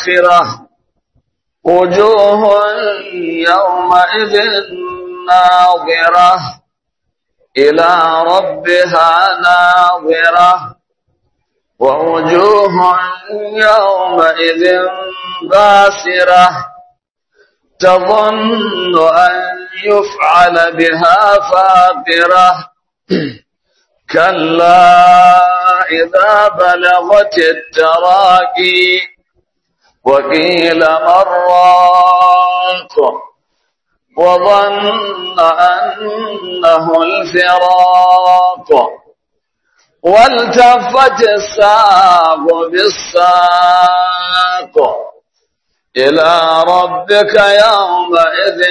الآخرة وجوه يومئذ ناظرة إلى ربها ناظرة ووجوه يومئذ باسرة تظن أن يفعل بها فاقرة كلا إذا بلغت التراقي وقيل مراق وظن أنه الفراق والتفت الساق بالساق إلى ربك يومئذ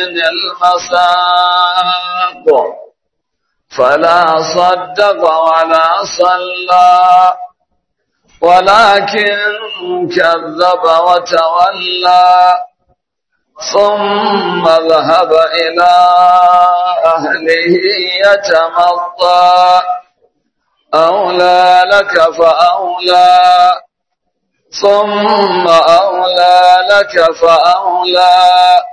المساق فلا صدق ولا صلى ولكن كذب وتولى ثم ذهب إلى أهله يتمطى أولى لك فأولى ثم أولى لك فأولى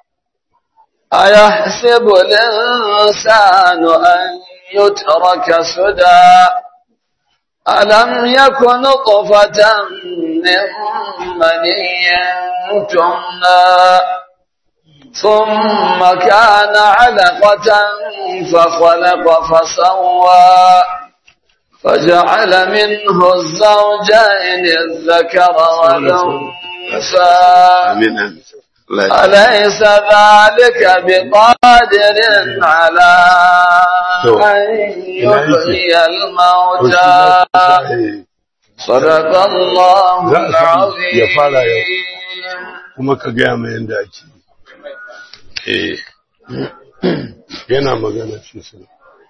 أيحسب الإنسان أن يترك سدى ألم يكن نطفة من مني تمنى ثم كان علقة فخلق فسوى فجعل منه الزوجين الذكر والأنثى أليس ذلك بقادر على أن يحيي الموتى صدق الله العظيم kuma ka gaya mai yadda ake eh yana magana ce su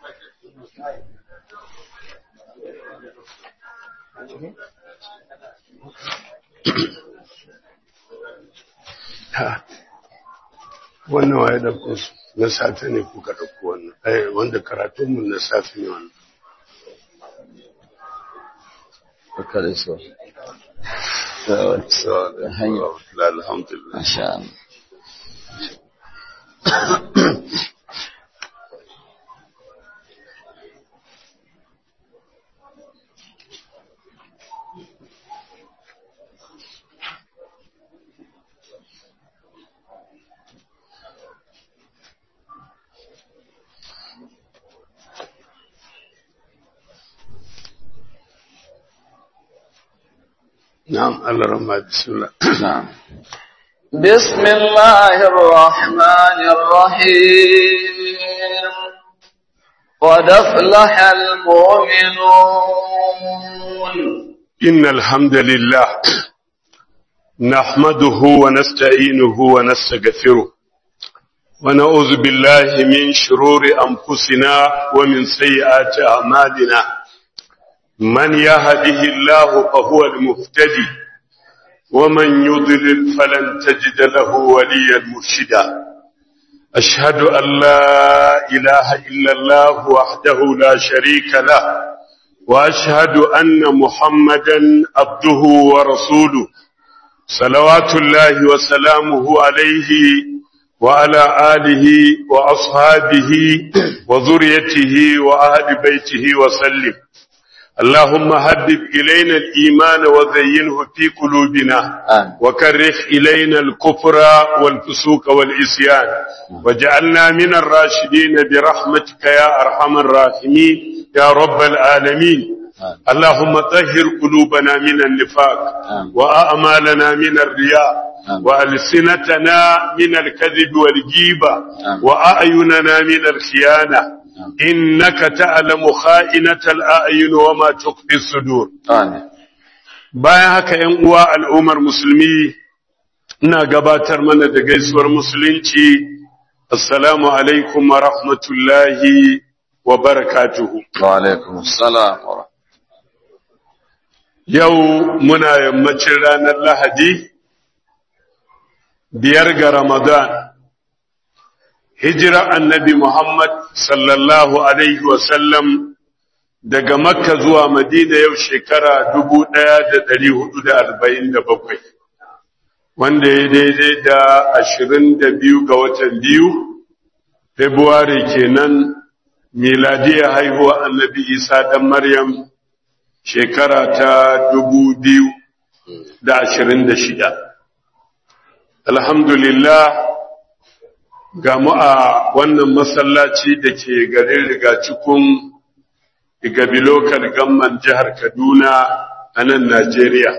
wannan waye ɗauko su na safe ne kuka ɗauko wannan eh wanda karatunmu na safe ne wannan Barka da su. so hanyar. alhamdulillah Masha Allah. na'am Allah rahma bismillah نعم بسم الله الرحمن الرحيم قد أفلح المؤمنون إن الحمد لله نحمده ونستعينه ونستغفره ونعوذ بالله من شرور أنفسنا ومن سيئات أعمالنا من يهده الله فهو المهتدي ومن يضلل فلن تجد له وليا مرشدا أشهد أن لا إله إلا الله وحده لا شريك له وأشهد أن محمدا عبده ورسوله صلوات الله وسلامه عليه وعلى آله وأصحابه وذريته وأهل بيته وسلم اللهم هدب إلينا الإيمان وزينه في قلوبنا آمين. وكره إلينا الكفر والفسوق والإسيان وجعلنا من الراشدين برحمتك يا أرحم الراحمين يا رب العالمين آمين. اللهم طهر قلوبنا من النفاق آمين. وأعمالنا من الرياء آمين. وألسنتنا من الكذب والجيبة آمين. وأعيننا من الخيانة إنك تعلم خائنة الأعين وما تخفي الصدور آمين bayan haka ‘yan uwa al'ummar musulmi ina gabatar mana da gaisuwar musulunci assalamu alaikum wa rahmatullahi wa barakatuhu وعليكم السلام ورحمة yau muna yammacin ranar lahadi biyar ga ramadan hijira annabi muhammad sallallahu alaihi wasallam daga makka zuwa madina yau shekara dubu ɗaya da ɗari hudu da arba'in da bakwai wanda ya daidai da ashirin da biyu ga watan biyu februari kenan miladiya haihuwa annabi isa dan maryam shekara ta dubu biyu da ashirin da shida alhamdulillah ga mu a wannan masallaci da ke garin rigacikun igabi lokal gamman jihar kaduna a nan najeriya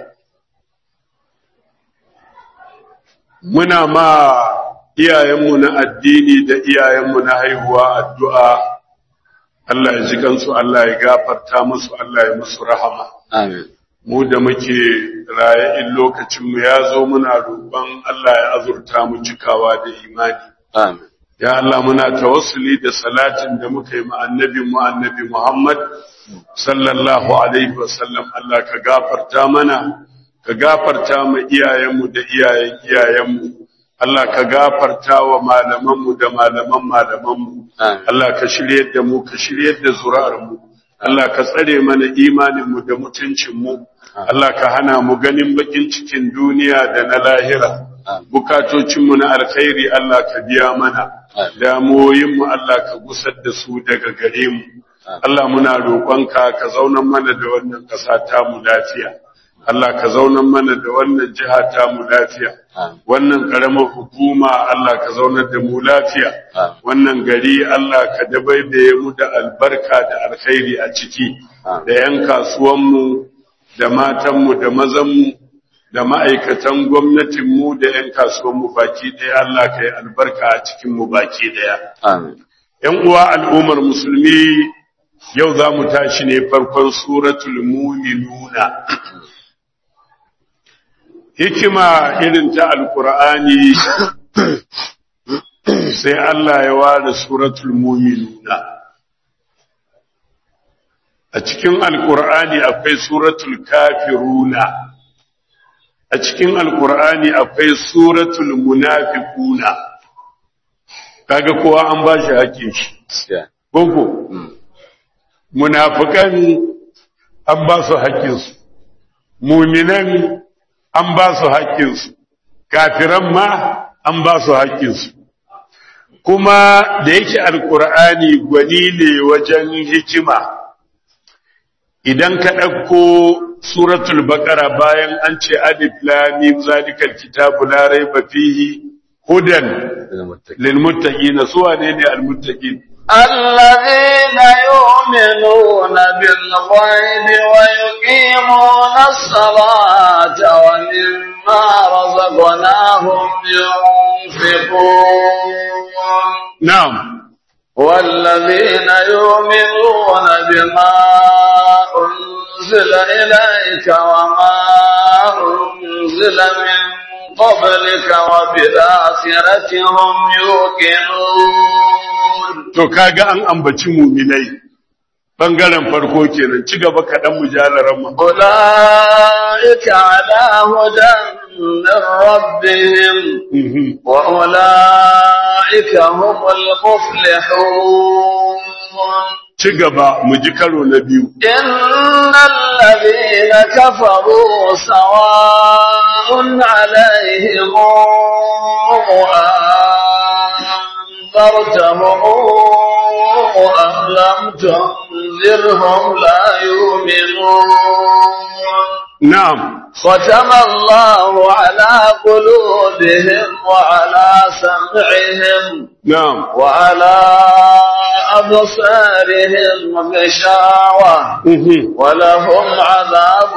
muna ma iyayenmu na addini da iyayenmu na haihuwa addu'a Allah ya ji kansu Allah ya gafarta musu Allah ya musu rahama Amin. mu da muke raye in lokacinmu ya zo muna roƙon Allah ya azurta mu cikawa da imani Amin. ya Allah muna tawassuli da salatin da muka yi ma annabi mu annabi Muhammad sallallahu alaihi wasallam Allah ka gafarta mana ka gafarta ma iyayenmu da iyayen iyayenmu Allah ka gafarta wa malamanmu da malaman malamanmu Amin. Allah ka shiryar da mu ka shiryar da zuri'armu Allah ka tsare mana imaninmu da mutuncinmu Allah ka hana mu ganin bakin cikin duniya da na lahira Amin. bukatocinmu na alkhairi Allah ka biya mana Amin. damuwoyinmu Allah ka gusar da su daga gare mu Allah muna roƙonka ka zaunan mana da wannan ƙasa ta mu lafiya Allah ka zaunan mana da wannan jiha ta mu lafiya Amin. wannan ƙaramar hukuma Allah ka zaunar da mu lafiya Amin. wannan gari Allah ka dabaibaye mu da albarka da alkhairi a ciki Amin. da 'yan kasuwanmu da matanmu da mazanmu da ma'aikatan gwamnatinmu da 'yan kasuwanmu baki ɗaya Allah ka yi albarka a cikinmu baki ɗaya. Amin. ‘Yan uwa al'ummar musulmi yau za mu tashi ne farkon suratul muminuna. Hikima irin ta Alƙur'ani sai Allah ya ware suratul muminuna. A cikin Alƙur'ani akwai suratul kafiruna, a cikin Alƙur'ani akwai suratul munafiquna. Kaga kowa an ba shi haƙƙin shi. Gaskiya. Gogo, Mm. munafikan an ba su haƙƙinsu, muminan an ba su haƙƙinsu, kafiran ma an ba su haƙƙinsu. Kuma da yake alƙur'ani gwani ne wajen hikima, idan ka ɗauko suratul baƙara bayan an ce alif lamim zalikal kitabu la raiba fihi hudan Ina muttaqi. lil muttaqin su wane ne al muttaqin الذين يؤمنون بالغيب ويقيمون الصلاة ومما رزقناهم ينفقون na'am والذين يؤمنون بما أنزل إليك وما أنزل من قبلك وبالآخرة هم يوقنون To kaga an ambaci muminai bangaren farko kenan ci gaba kaɗan mujalaran mu. أولئك على هدى من ربهم Mhm. وأولئك هم المفلحون Ci gaba mu ji karo na biyu. إن الذين كفروا سواء عليهم أنذرتهم أم لم تنذرهم لا يؤمنون Na'am. ختم الله على قلوبهم وعلى سمعهم Na'am. وعلى أبصارهم غشاوة Mhm. ولهم عذاب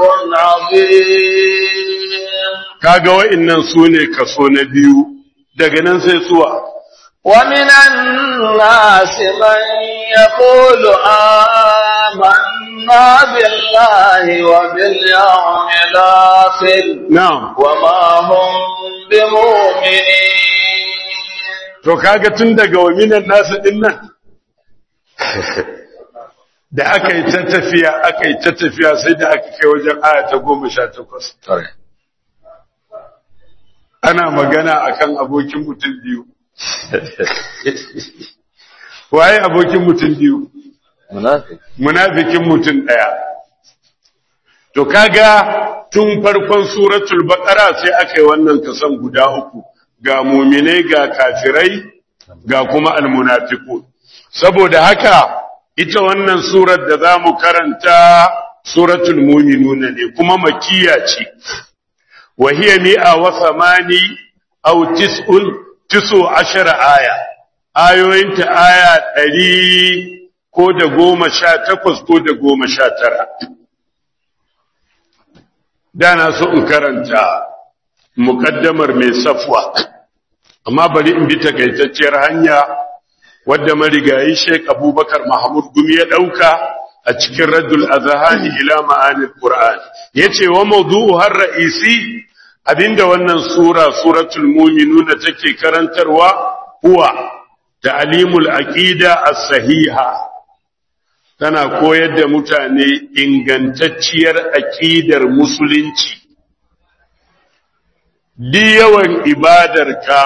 عظيم Kaga wa'innan su ne kaso na biyu daga nan sai suwa. ومن الناس من يقول آمنا بالله وباليوم الآخر Na'am. وما هم بمؤمنين To kaga tun daga waminan nasu din nan. Da aka yi ta tafiya, aka yi ta tafiya sai da aka kai wajen aya ta goma sha takwas. Ana magana akan abokin mutum biyu. Waye abokin mutum biyu? منافق Munafikin mutum ɗaya. to kaga tun farkon suratul baqara sai aka yi wannan kasan guda uku ga muminai ga kafirai ga kuma almunafiqun saboda haka ita wannan surar da zamu karanta suratul muminuna ne kuma makiya ce wa hiya mi'a wa thamani aw tis'un tisu ashara aya ayoyinta aya ɗari ko da goma sha takwas ko da goma sha tara da na so in karanta muƙaddamar mai safwa amma bari in bi takaitacciyar hanya wadda marigayi Sheikh Abubakar Mahmud Gumi ya ɗauka a cikin Raddul Azhani ila ma'anil Qur'an yace wa mawdu'u har ra'isi abinda wannan sura suratul mu'minun take karantarwa huwa ta'limul aqida as-sahiha tana koyar da mutane ingantacciyar aqidar musulunci di yawan ibadarka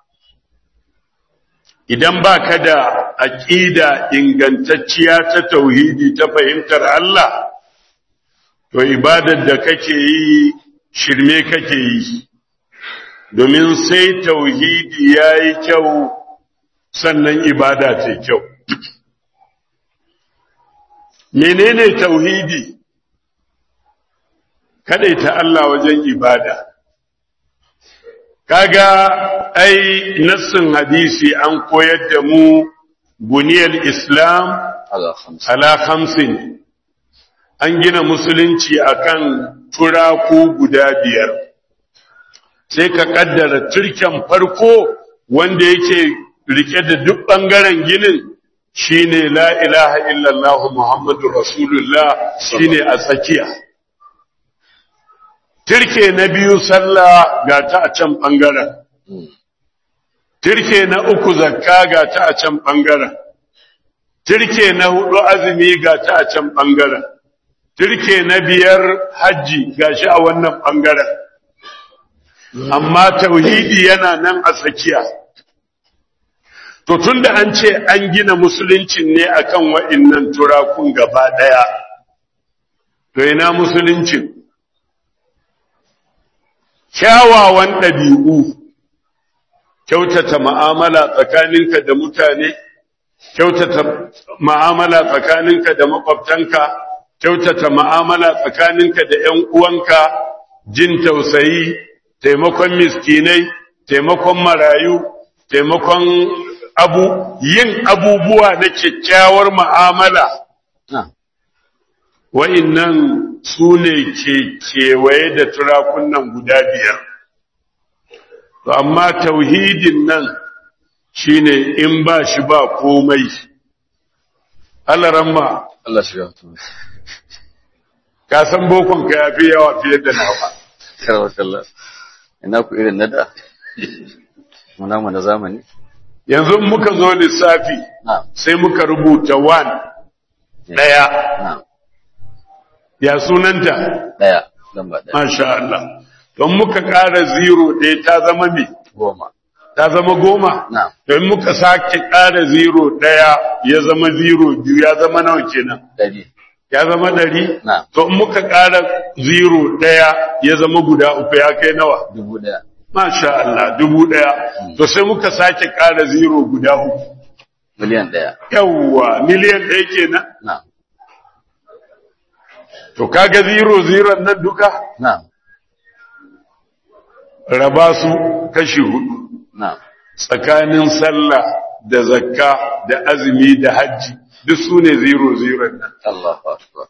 idan ba ka da aƙida ingantacciya ta tauhidi ta fahimtar Allah, to ibadar da kake yi shirme kake yi, domin sai tauhidi ya yi kyau sannan ibada ta kyau. Menene tauhidi? ta Allah wajen ibada. kaga ai nassin hadisi an koyar da mu buniyar islam ala khamsin an gina musulunci akan turaku guda biyar sai ka kaddara turken farko wanda yake rike da duk bangaren ginin shine la ilaha illallah muhammadur rasulullah shine a tsakiya Tirke na biyu sallah ga ta a can ɓangaren. Tirke na uku zakka ga ta a can ɓangaren. Tirke na hudu azumi ga ta a can ɓangaren. Tirke na biyar hajji ga shi a wannan ɓangaren. Amma tauhidi yana nan a tsakiya. To tun da an ce an gina musuluncin ne akan wa'innan turakun gaba ɗaya. To ina musuluncin? kyawawan ɗabi'u, kyautata ma'amala tsakaninka da mutane, kyautata ma'amala tsakaninka da makwabtanka, kyautata ma'amala tsakaninka da ‘yan uwanka, jin tausayi, taimakon miskinai, taimakon marayu, taimakon abu, yin abubuwa na kyakkyawar ma'amala. Wa'innan su ne ke kewaye da turakunan guda biyar. To, amma tauhidin nan shi ne in ba shi ba komai. Allah ramma. Allah shi gafi. Ka san bokonka ya fi yawa fiye da nawa. Karwakallah. Ina ku irin nada. Muna mu na zamani. Yanzu muka zo lissafi sai muka rubuta wan ɗaya. Na'am. Ya sunanta? Ɗaya. Lamba ɗaya. Masha Allah. Don muka ƙara zero ɗaya ta zama me? Goma. Ta zama goma? Na'am. Don muka sake ƙara zero ɗaya ya zama zero biyu ya zama nawa kenan? Ɗari. Ya zama ɗari? Na'am. To in muka ƙara zero ɗaya ya zama guda uku ya kai nawa? Dubu ɗaya. Masha Allah, dubu ɗaya. To sai muka sake ƙara zero guda uku. Miliyan ɗaya. Yawwa, miliyan ɗaya kenan. Na'am. To kaga zero zero nan duka? Na'am. Raba su kashi hudu. Na'am. tsakanin sallah da zakka da azumi da hajji duk su ne zero zero nan. Allahu akbar.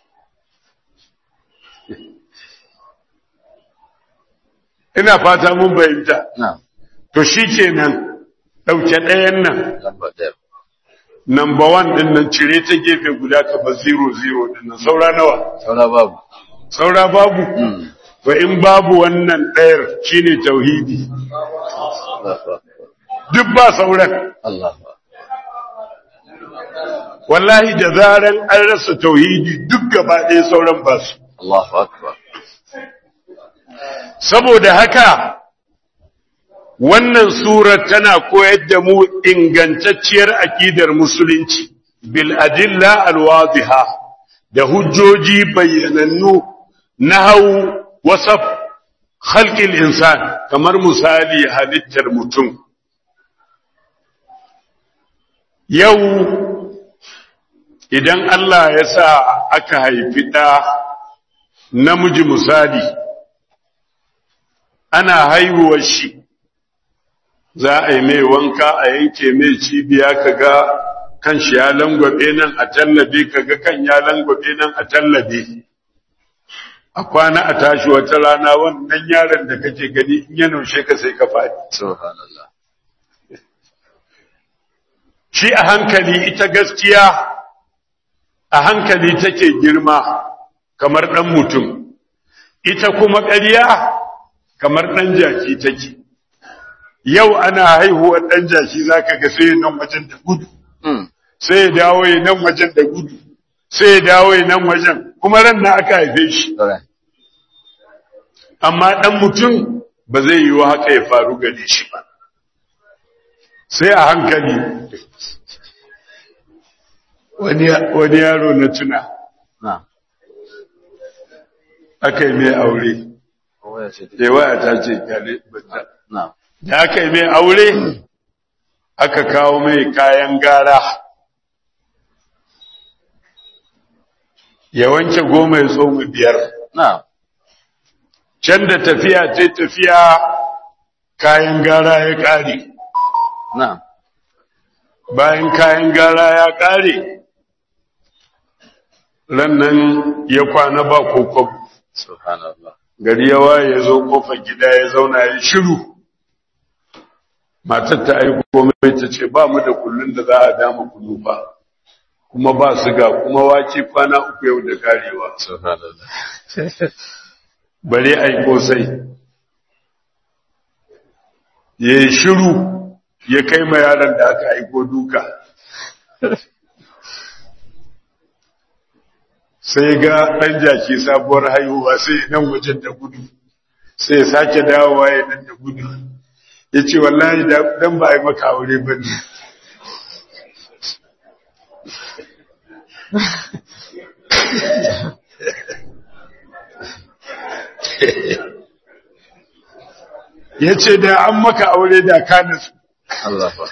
Ina fata mun fahimta. Na'am. To shi kenan ɗauke ɗayan nan, Lamba ɗaya. number one ɗin nan cire ta gefe guda ka ba zero zero ɗin nan saura nawa? Saura babu. Saura babu? Mm. To in babu wannan ɗayar shine tauhidi. Allahu akbar. Duk ba sauran. Allahu akbar. Wallahi da zaran an rasa tauhidi duk gaba ɗaya sauran ba su. Allahu akbar. Saboda haka, wannan surar tana koyar da mu ingantacciyar aƙidar musulunci, bil adilla alwaziha da hujjoji bayyanannu nahau wasaf khalqil insan kamar misali halittar mutum yau idan Allah ya sa aka haifi ɗa namiji misali ana haihuwar shi za a yi mai wanka a yanke mai cibiya kaga kan shi ya langwabe nan a tallabe kaga kan ya langwabe nan a tallabe a kwana a tashi wata rana wannan yaron da kake gani in ya naushe ka sai ka faɗi subhanallah shi a hankali ita gaskiya a hankali take girma kamar ɗan mutum ita kuma ƙarya kamar ɗan jaki take yau ana haihuwar ɗan jaki za ka ga sai nan wajen da gudu mm sai ya dawo ya nan wajen da gudu sai ya dawo ya nan wajen kuma ran na aka haife shi alright amma ɗan mutum ba zai yi wa haka ya faru gare shi ba sai a hankali wani wani yaro na tuna na aka yi mai aure waya ce da waya ta ce kyale bata na da aka yi mai aure aka kawo mai kayan gara ya wanke goma ya tsoma biyar na can da tafiya ta tafiya kayan gara ya ƙare na bayan kayan gara ya ƙare rannan ya kwana ba kokon subhanallah gari ya waye ya zo kofar gida ya zauna ya shiru matar ta aiko mai ta ce ba mu da kullun da za a dama kunu ba kuma ba su ga kuma wake kwana uku yau da karewa subhanallah bare aiko sai ya yi shiru ya kai ma yaron da aka aiko duka sai ga ɗan jaki sabuwar haihuwa sai nan wajen da gudu sai ya sake dawowa ya nan da gudu ya ce wallahi da- dan ba a yi maka aure ba ne ya ce da an maka aure da ka nasu Allah fa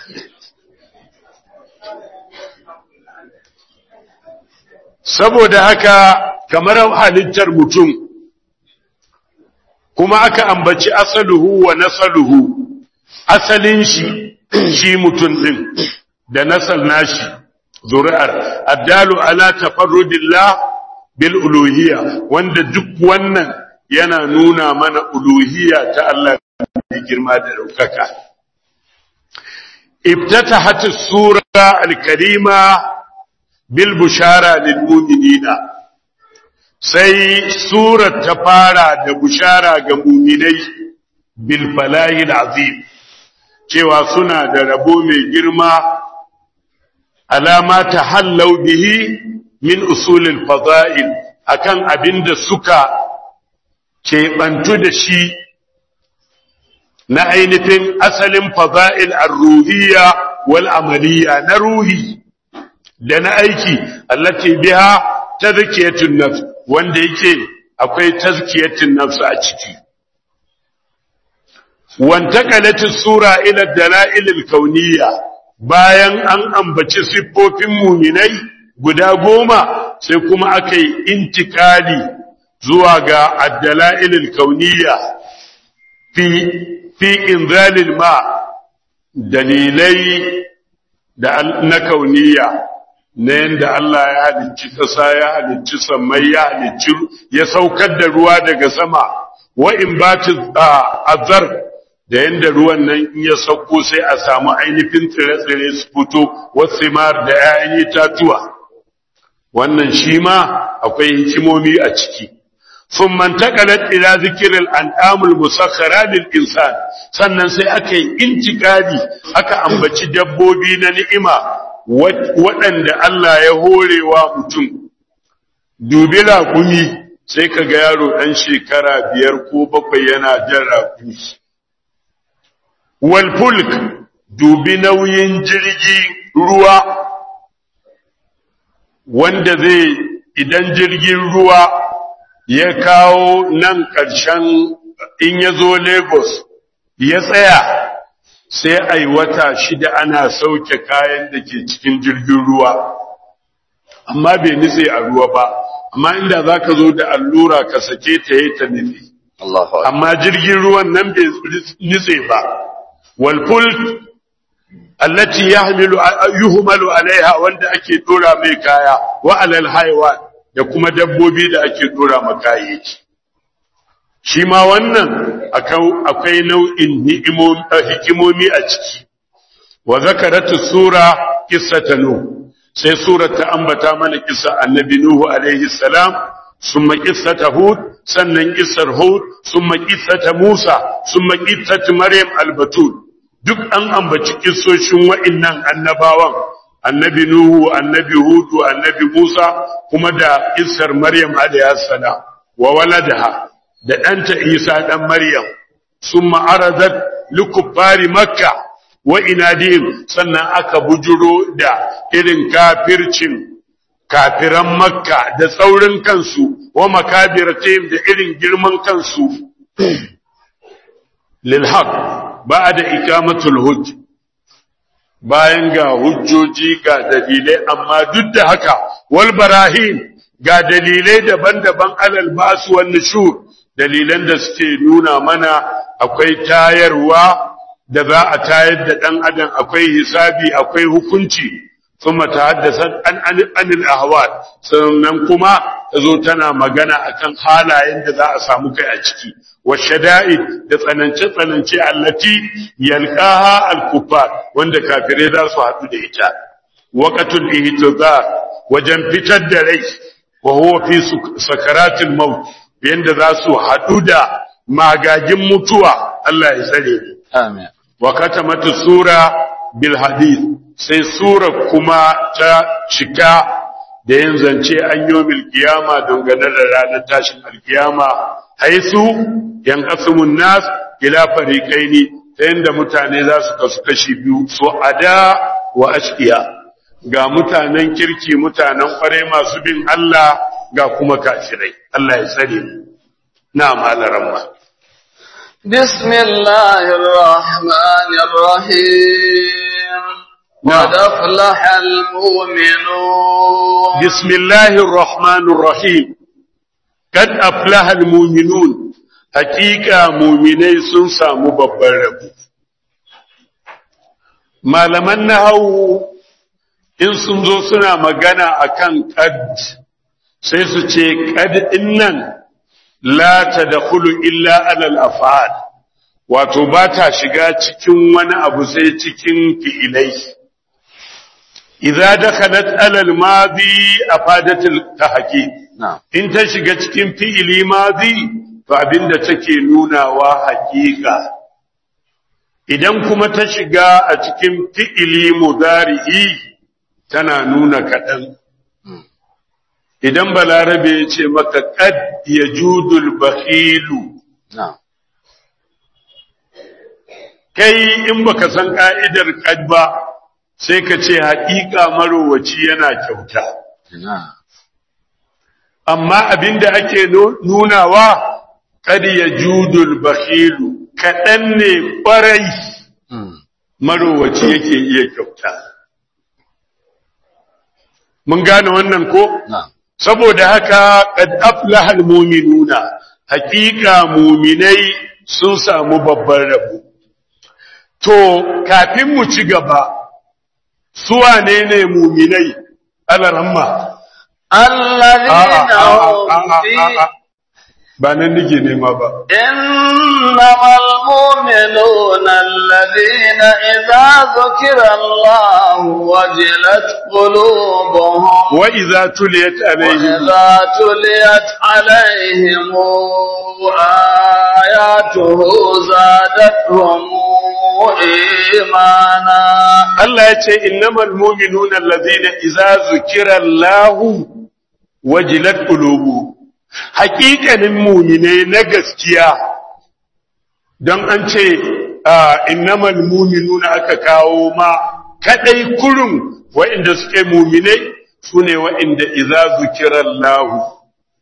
saboda haka kamar halittar mutum kuma aka ambaci asaluhu wa nasaluhu asalin shi shi mutum din da nasal nashi zuri'ar addalu ala tafarrudillah bil uluhiyya wanda duk wannan yana nuna mana uluhiyya ta Allah mai girma da daukaka افتتحت السورة الكريمة بالبشارة للمؤمنين sai surar ta fara da bushara ga muminai bil falahil azim cewa suna da rabo mai girma alama ta hallau bihi min usulil fada'il akan abinda suka keɓantu da shi na ainihin asalin fada'il ar-ruhiyya wal amaliyya na ruhi da na aiki allati biha tazkiyatun nafs wanda yake akwai tazkiyatun nafs a ciki wantaqalat sura ila dalail al-kauniyya bayan an ambaci siffofin muminai guda goma sai kuma aka yi intikali zuwa ga ad-dalail al-kauniyya fi fi inzalil ma dalilai da al- na kauniya na yadda Allah ya halicci ƙasa ya halicci sammai ya halicci ya saukar da ruwa daga sama wa in bati azar da yadda ruwan nan in ya sauko sai a samu ainihin tsire-tsire su fito wasu mar da 'ya'yan itatuwa wannan shi ma akwai hikimomi a ciki ثم انتقلت إلى ذكر الأنعام المسخرة للإنسان sannan sai aka yi intikadi aka ambaci dabbobi na ni'ima waɗanda Allah ya horewa mutum dubi raƙumi sai ka ga yaro ɗan shekara biyar ko bakwai yana jan raƙumi wal fulk dubi nauyin jirgi ruwa wanda zai idan jirgin ruwa ya kawo nan ƙarshen in ya zo Lagos ya tsaya sai a yi wata shida ana sauke kayan da ke cikin jirgin ruwa amma bai nitse a ruwa ba amma inda za ka zo da allura ka sake ta yi ta nitse Allahu akbar amma jirgin ruwan nan bai nitse ba walful allati yahmilu yuhmalu alaiha wanda ake dora mai kaya wa alal haywan da kuma dabbobi da ake dora ma kayayyaki shi ma wannan akwai nau'in hikimomi a ciki wa zakaratu sura qissata nuh sai sura ta ambata mana kissa annabi nuhu alaihi salam summa qissata hud sannan qissar hud summa qissata musa summa qissatu maryam albatul duk an ambaci kissoshin wa'annan annabawan annabi nuhu annabi hudu annabi musa kuma da kissar maryam alaihi salam wa waladaha da ɗanta Isa ɗan Maryam sun ma'arazar likufari Makka wa inadihim sannan aka bujuro da irin kafircin kafiran Makka da tsaurin kansu wa makabiratihim da irin girman kansu lilhaq ba da ikamatul hujj bayan ga hujjoji ga dalilai amma duk da haka wal barahim ga dalilai daban-daban alal basu wan nushur dalilan da suke nuna mana akwai tayarwa da za a tayar da ɗan adam akwai hisabi akwai hukunci kuma ta haddasa an anil ahwal sannan kuma ta zo tana magana akan halayen da za a samu kai a ciki wa shada'i da tsanance tsanance allati yalqaha al-kuffar wanda kafirai za su haɗu da ita waqatul ihtizar wajen fitar da rai wa huwa fi sakaratil maut yanda za su haɗu da magagin mutuwa Allah ya tsare ni. Amin. Wa katamata sura bil hadith sai sura kuma ta cika da yin zance an yi kiyama dangane da ranar tashin alkiyama haisu yan kasumun nas ila fariqaini ta yanda mutane za su kasu kashi biyu so ada wa ashqiya ga mutanen kirki mutanen kware masu bin Allah ga kuma kafirai Allah ya tsare mu na malaran ma بسم الله الرحمن الرحيم قد أفلح المؤمنون بسم الله الرحمن الرحيم قد أفلح المؤمنون حقيقة مؤمني سنسى مببر malaman nahawu in sun zo suna magana akan qad sai su ce qad innan la tadkhulu illa ala al-af'al wato ba ta shiga cikin wani abu sai cikin fi'ilai idza dakhalat ala al-madi afadat al-tahqiq Na'am. in ta shiga cikin fi'ili madi to abinda take nunawa haƙiƙa idan kuma ta shiga a cikin fi'ili mudari'i tana nuna kaɗan idan balarabe ya ce maka qad yajudul bakhilu Na'am. kai in baka san ka'idar qad ba sai ka ce haƙiƙa marowaci yana kyauta Na'am. amma abinda ake nu- nunawa qad yajudul bakhilu kaɗan ne ƙwarai Mm. marowaci yake iya kyauta mun gane wannan ko Na'am. saboda haka qad aflaha almu'minuna haqiqa mu'minai sun samu babban rabo to kafin mu ci gaba su wane ne mu'minai alaramma الذين هم في ba nan nake nema ba إنما المؤمنون الذين إذا ذكر الله وجلت قلوبهم wa idza tuliyat alaihim وإذا تليت عليهم آياته زادتهم إيمانا Allah ya ce innamal mu'minuna allazina idza zukira Allahu wajilat qulubu haƙiƙanin mu'minai na gaskiya don an ce ah, innamal mu'minuna aka kawo ma kadai kurun wa'inda suke mu'minai sune wa'inda idza zukira Allahu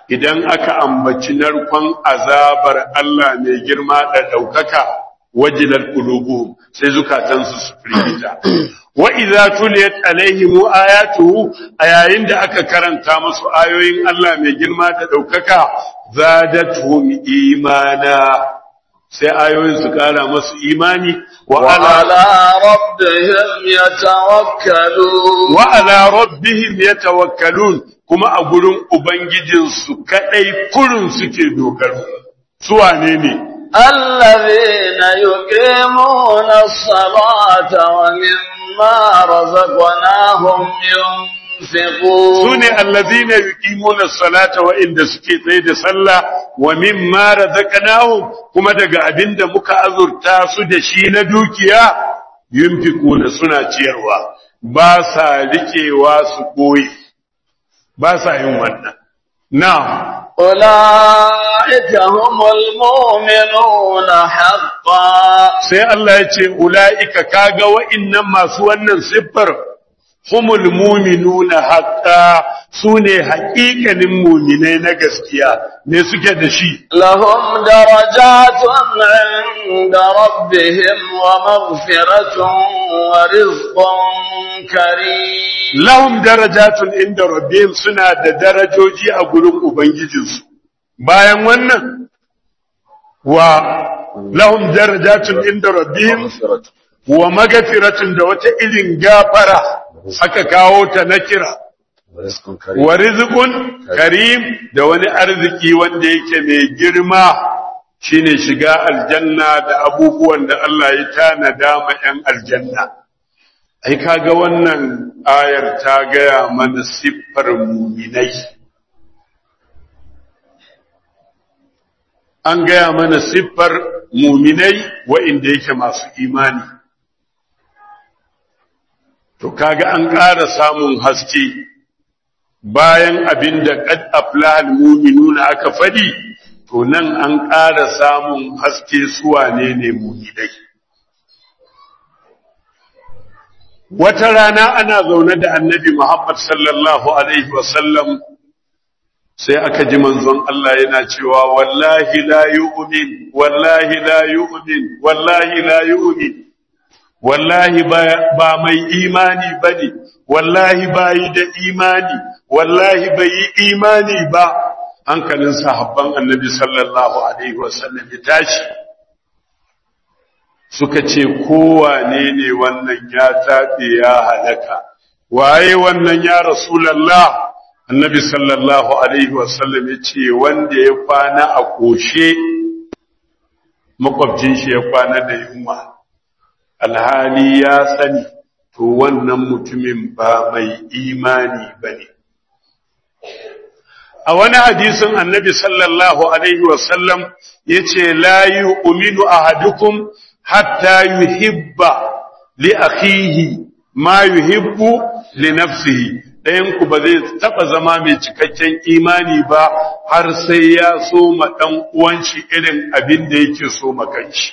idan aka ambaci narkon azabar Allah mai girma da ɗaukaka wajilar qulubuhum sai zukatansu su firgita wa idza tuliyat alaihim ayatuhu a yayin da aka karanta musu ayoyin Allah mai girma da ɗaukaka zadatuhum imana sai ayoyin su kara masu imani wa ala وعلى ربهم يتوكلون wa ala rabbihim yatawakkalun kuma a gurin ubangijinsu kadai kurun suke dogaro su wane ne الذين يقيمون الصلاة ومما رزقناهم ينفقون su ne allazina yuqimuna salata wa inda suke tsaye da sallah wa mimma razaqnahum kuma daga abinda muka azurta su da shi na dukiya yunfiquna suna ciyarwa ba sa rikewa su koyi ba sa yin wannan na'am أولئك هم المؤمنون حقا sai Allah ya ce ula'ika kaga wa'innan masu wannan siffar humul muminuna haqqa sune haƙiƙanin muminai na gaskiya ne suke da shi لهم درجات عند ربهم ومغفرة ورزق كريم lahum darajatun inda rabbihim suna da darajoji a gurin ubangijinsu bayan wannan wa lahum darajatun inda rabbihim wa magafiratun da wata irin gafara aka kawo ta na kira wa rizqun karim da wani arziki wanda yake mai girma shine shiga aljanna da abubuwan da Allah ya tanada ma 'yan aljanna ai kaga wannan ayar ta gaya mana siffar muminai an gaya mana siffar muminai wa'inda yake masu imani to kaga an ƙara samun haske bayan abin da qad aflahal mu'minuna aka fadi to nan an ƙara samun haske suwane ne muminai wata rana ana zaune da annabi Muhammad sallallahu alaihi wasallam sai aka ji manzon Allah yana cewa wallahi la yu'min wallahi la yu'min wallahi la yu'min wallahi ba mai imani bane wallahi bai da imani wallahi bai yi imani ba hankalin sahabban annabi sallallahu alaihi wasallam ya tashi suka ce kowane ne wannan ya taɓe ya halaka waye wannan ya rasulallah annabi sallallahu alaihi wasallam ya ce wanda ya kwana a ƙoshe makwabcin shi ya kwana da yunwa alhali ya sani to wannan mutumin ba mai imani ba ne a wani hadisin annabi sallallahu alaihi wasallam ya ce la yi uminu ahadukum hatta yuhibba li akhihi ma yuhibbu li nafsihi ɗayan ku ba zai taɓa zama mai cikakken imani ba har sai ya so ma ɗan uwan shi irin abin da yake so ma kanshi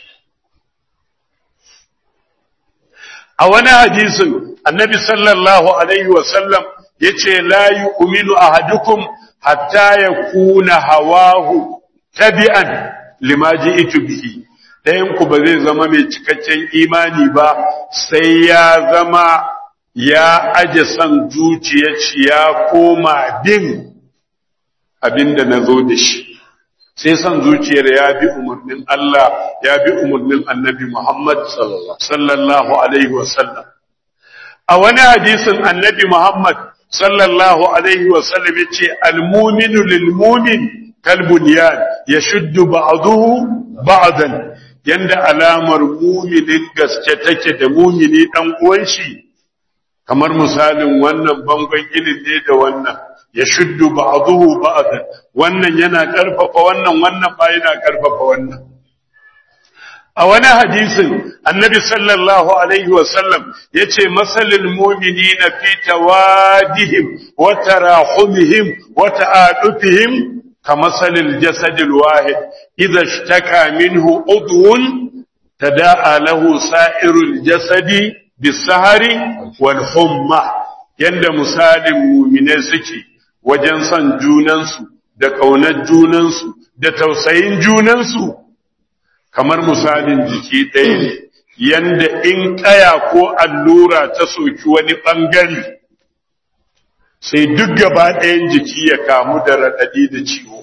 a wani hadisin annabi sallallahu alaihi wasallam yace la yu'minu ahadukum hatta yakuna hawahu tabi'an lima ji'tu bihi ɗayanku ba zai zama mai cikakken imani ba sai ya zama ya aje son zuciyar shi ya koma bin abinda na zo da shi sai son zuciyar ya bi umarnin Allah ya bi umarnin annabi Muhammad sallallahu alaihi wasallam a wani hadisin annabi Muhammad sallallahu alaihi wasallam ya ce almuminu lilmumin kalbunyan ya shuddu ba'duhu ba'dan yanda alamar muminin gaske take da mumini dan uwan shi kamar misalin wannan bangon ginin ne da wannan ya shuddu ba'dahu ba'dan wannan yana karfafa wannan wannan ba yana karfafa wannan a wani hadisin annabi sallallahu alaihi wasallam yace masalul mu'minina fi tawadihim wa tarahumihim wa ta'adufihim كمثل الجسد الواحد إذا اشتكى منه عضو تداعى له سائر الجسد بالسهر والحمى yanda misalin muminai suke wajen son junansu da ƙaunar junansu da tausayin junansu kamar misalin jiki ɗaya ne yanda in ƙaya ko allura ta soki wani ɓangare sai duk gaba ɗayan jiki ya kamu da raɗaɗi da ciwo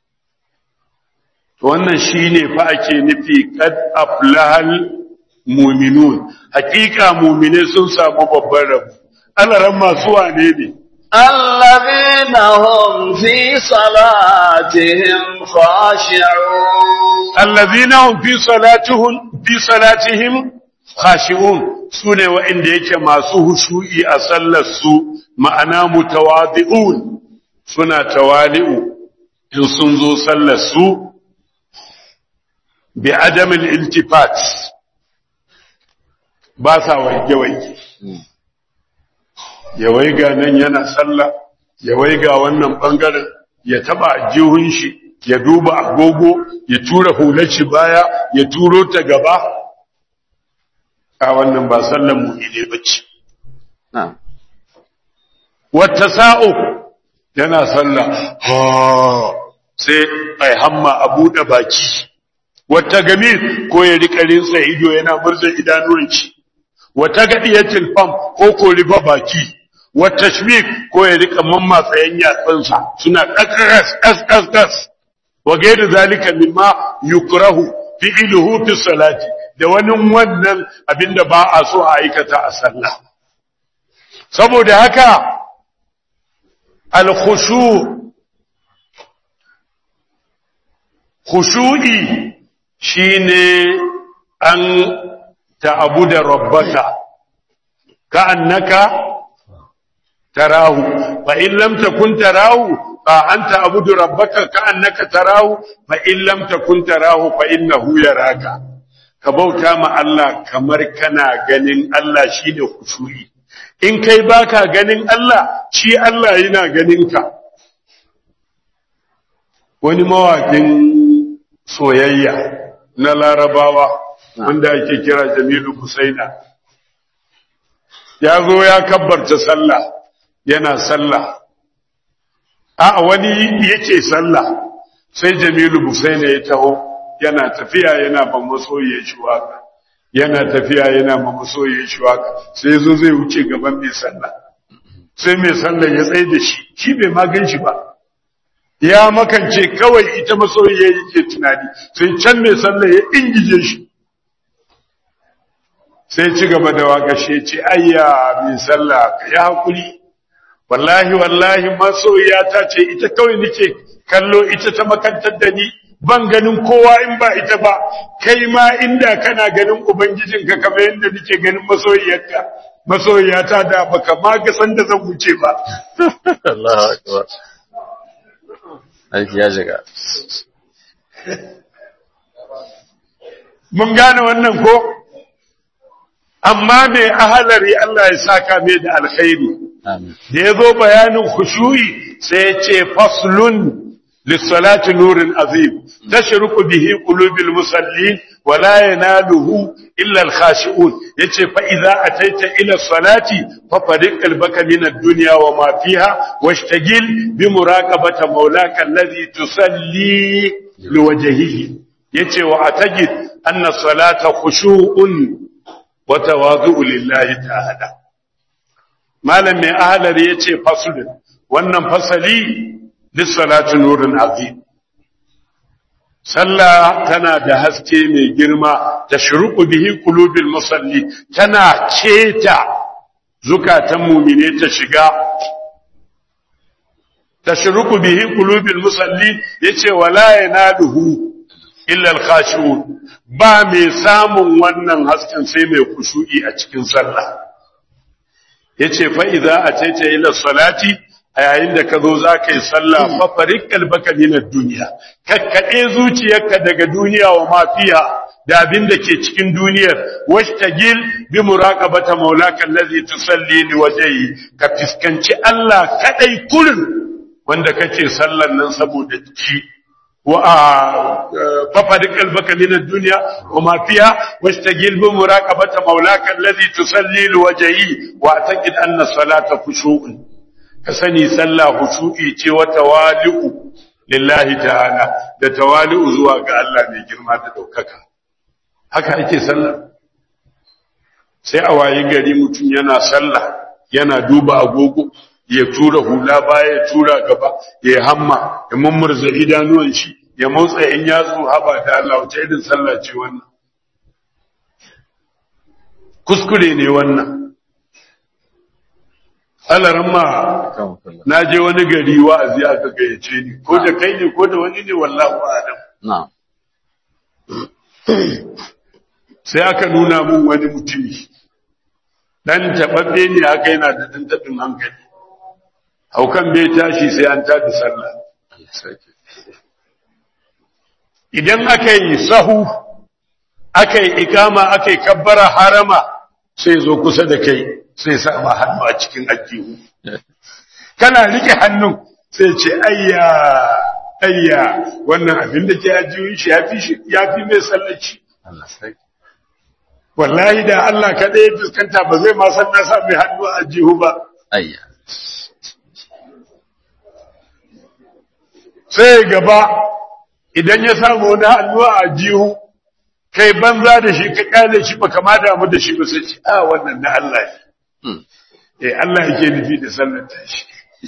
wannan shi ne fa ake nufi kad aflahal muminun hakika mumine sun samu babban rabu alaran masu wane ne الذين هم في صلاتهم خاشعون allazina hum fi salatihim fi salatihim khashi'un sune wa'inda yake masu hushu'i a sallar su ma'ana mutawadi'un suna tawali'u in sun zo sallar su bi adamil iltifat ba sa waige waige ya waiga nan yana sallah ya waiga wannan bangaren ya taba jihun shi ya duba agogo ya tura hular shi baya ya turo ta gaba a wannan ba sallan mu'mini bace na'am wata sa'o yana sallah ha sai ai hamma a buɗe baki wata gami ko ya rika rinsa ido yana murza idanuwan shi wata gadiyatul fam ko ko riba baki wata shmik ko ya rika mammatsa yan yatsansa suna kakkas kas kas kas wa gairu zalika mimma yukrahu fi'luhu fi salati da wani wannan abinda ba a so a aikata a sallah saboda haka al-khushu khushu'i shine an ta'abuda rabbaka ka'annaka tarahu fa in lam takun tarahu fa anta abudu rabbaka ka'annaka tarahu fa in lam takun tarahu fa innahu yaraka ka bauta ma Allah kamar kana ganin Allah shine khushu'i in kai baka ganin Allah shi Allah yana ganin ka wani mawakin soyayya na larabawa wanda ake kira Jamilu Husaina ya zo ya kabbarta sallah yana sallah a wani yake sallah sai Jamilu Husaina ya taho yana tafiya yana ban masoyi shi waka yana tafiya yana ban masoyi shi waka sai zo zai wuce gaban mai sallah sai mai sallah ya tsaye da shi shi bai ma gan shi ba ya makance kawai ita masoyiya yake tunani sai can mai sallah ya ingije shi sai ci gaba da waka shi ce ayya mai sallah ka ya hakuri wallahi wallahi masoyiya ta ce ita kawai nake kallo ita ta makantar da ni ban ganin kowa in ba ita ba kai ma inda kana ganin ubangijinka kamar yadda nake ganin masoyiyarka masoyiyata da baka ma ga san da zan wuce ba Allahu akbar aiki ya shiga mun gane wannan ko amma mai ahalari Allah ya saka mai da alkhairi amin da ya zo bayanin khushu'i sai ya ce faslun lissalati nurin azim tashruqu bihi qulubil musallin wa la yanaluhu illa al-khashi'un yace fa idza ataita ila salati fa fariq qalbaka min ad-dunya wa ma fiha washtagil bi muraqabati maulaka alladhi tusalli liwajhihi yace wa atajid anna salata khushu'un wa tawadhu'u lillahi ta'ala malam mai ahalar ya ce fasulun wannan fasali lissalatu nurin azim sallah tana da haske mai girma ta shuruku bihi qulubil musalli tana ceta zukatan mumine ta shiga ta shuruku bihi qulubil musalli yace wala yanaluhu illa al-khashi'un ba mai samun wannan hasken sai mai kushu'i a cikin sallah yace fa idza ataita ila salati a yayin da ka zo za ka yi sallah fa farik qalbaka min ad-dunya kakkade zuciyarka daga duniya wa ma fiha da abin da ke cikin duniyar washtagil bi muraqabata maulaka allazi tusalli li wajhi ka fiskanci Allah kadai kullun wanda kake sallan nan saboda shi وففرق قلبك من الدنيا وما فيها واستجل بمراقبة مولاك الذي تصلي لوجهه واعتقد أن الصلاة خشوع كسني صلى خشوعي وتوالئ lillahi ta'ala da tawali'u zuwa ga Allah mai girma da ɗaukaka haka ake sallah sai a wayi gari mutum yana sallah yana duba agogo ya tura hula baya ya tura gaba ya hamma ya mummurza idanuwan shi ya motsa in yatsu haba da Allah wace irin sallah ce wannan kuskure ne wannan alaran ma na je wani gari wa'azi aka gayyace ni ko da kai ne ko da wani ne wallahu a'lam na'am sai aka nuna mun wani mutumi dan tababbe ne aka yana da dan tabin hankali haukan bai tashi sai an tada sallah idan aka yi sahu aka yi ikama aka yi kabbara harama sai zo kusa da kai sai sa ma hannu a cikin ajihu kana rike hannun sai ce ayya ayya wannan abin da ke ajihun shi yafi shi yafi mai sallaci Allah sai wallahi da Allah kaɗai ya fuskanta ba zai ma san na sa mai hannu a ajihu ba ayya sai gaba idan ya samu wani hannu a ajihu kai banza da shi ka kyale shi ba kama damu da shi ba sai ce a wannan na Allah ne Hmm. eh Allah yake nufi da sallar tashi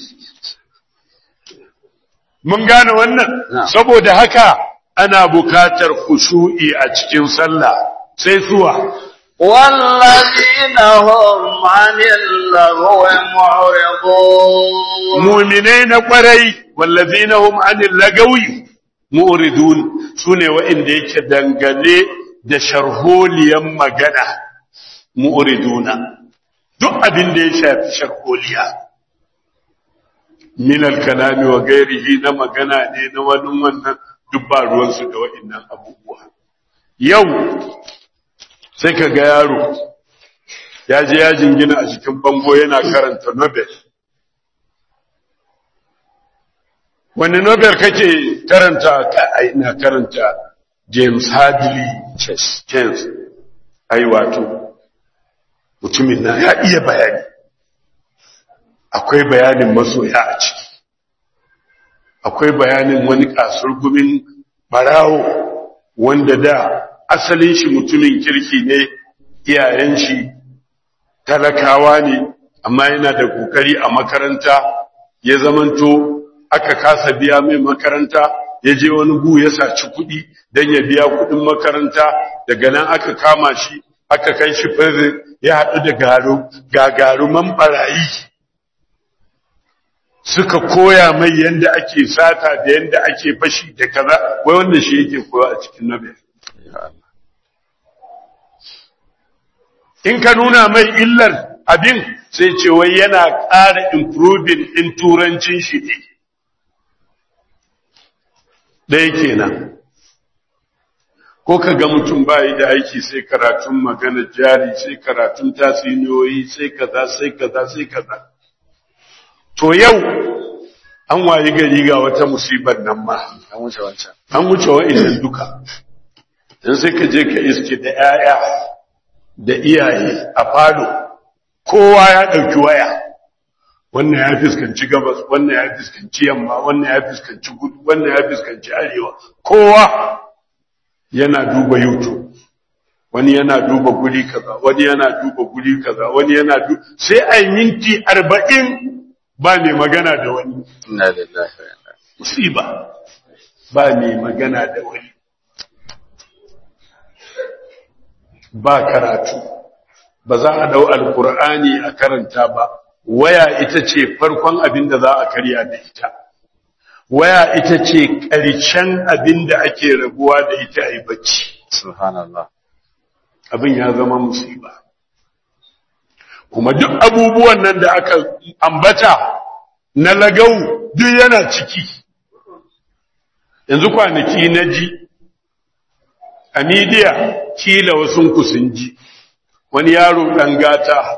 mun gane wannan Na'am. saboda haka ana bukatar khushu'i a cikin sallah sai suwa والذين هم عن اللغو معرضون muminai na kwarai wallazina hum anil lagawi mu'ridun sune wa'inda yake dangane da sharholiyan magana mu'riduna duk abin da ya shafi sharholiya min al-kalami wa ghairihi na magana ne na wani wannan duk ba ruwan su da wa'innan abubuwa yau sai ka ga yaro ya je ya jingina a cikin bango yana karanta Nobel wani Nobel kake karanta ka ai ina karanta James Hadley Chess James ai wato mutumin nan ya iya bayani akwai bayanin masoya a ciki akwai bayanin wani kasurgumin barawo wanda da asalin shi mutumin kirki ne iyayen shi talakawa ne amma yana da kokari a makaranta ya zamanto aka kasa biya mai makaranta ya je wani gu ya saci kuɗi don ya biya kuɗin makaranta daga nan aka kama shi aka kai shi prison ya haɗu da garu gagaruman barayi suka koya mai yadda ake sata da yadda ake fashi da kaza wai wanda shi yake koya a cikin nobel ya Allah in ka nuna mai illar abin sai ce wai yana ƙara improving in turancin shi ne ɗaya kenan ko ka ga mutum bayi da aiki sai karatun magana jari sai karatun tatsuniyoyi sai kaza sai kaza sai kaza to yau an wayi gari ga wata musibar nan ma an wuce wancan an wuce wa'annan duka dan sai ka je ka iske da 'ya'ya da iyaye a falo kowa ya ɗauki waya wannan ya fuskanci gabas wannan ya fuskanci yamma wannan ya fuskanci gudu wannan ya fuskanci arewa kowa yana duba youtube wani yana duba guri kaza wani yana duba guri kaza wani yana duba sai a yi minti arba'in ba mai magana da wani inna lillahi wa inna musiba ba mai magana da wani ba karatu ba za a dau alkur'ani a karanta ba waya ita ce farkon abin da za a karya da ita waya ita ce ƙarshen abin da ake rabuwa da ita a yi bacci subhanallah abin ya zama musiba kuma duk abubuwan nan da aka ambata na lagau duk yana ciki yanzu kwanaki na ji a midiya kila wasu sun ji wani yaro ɗan gata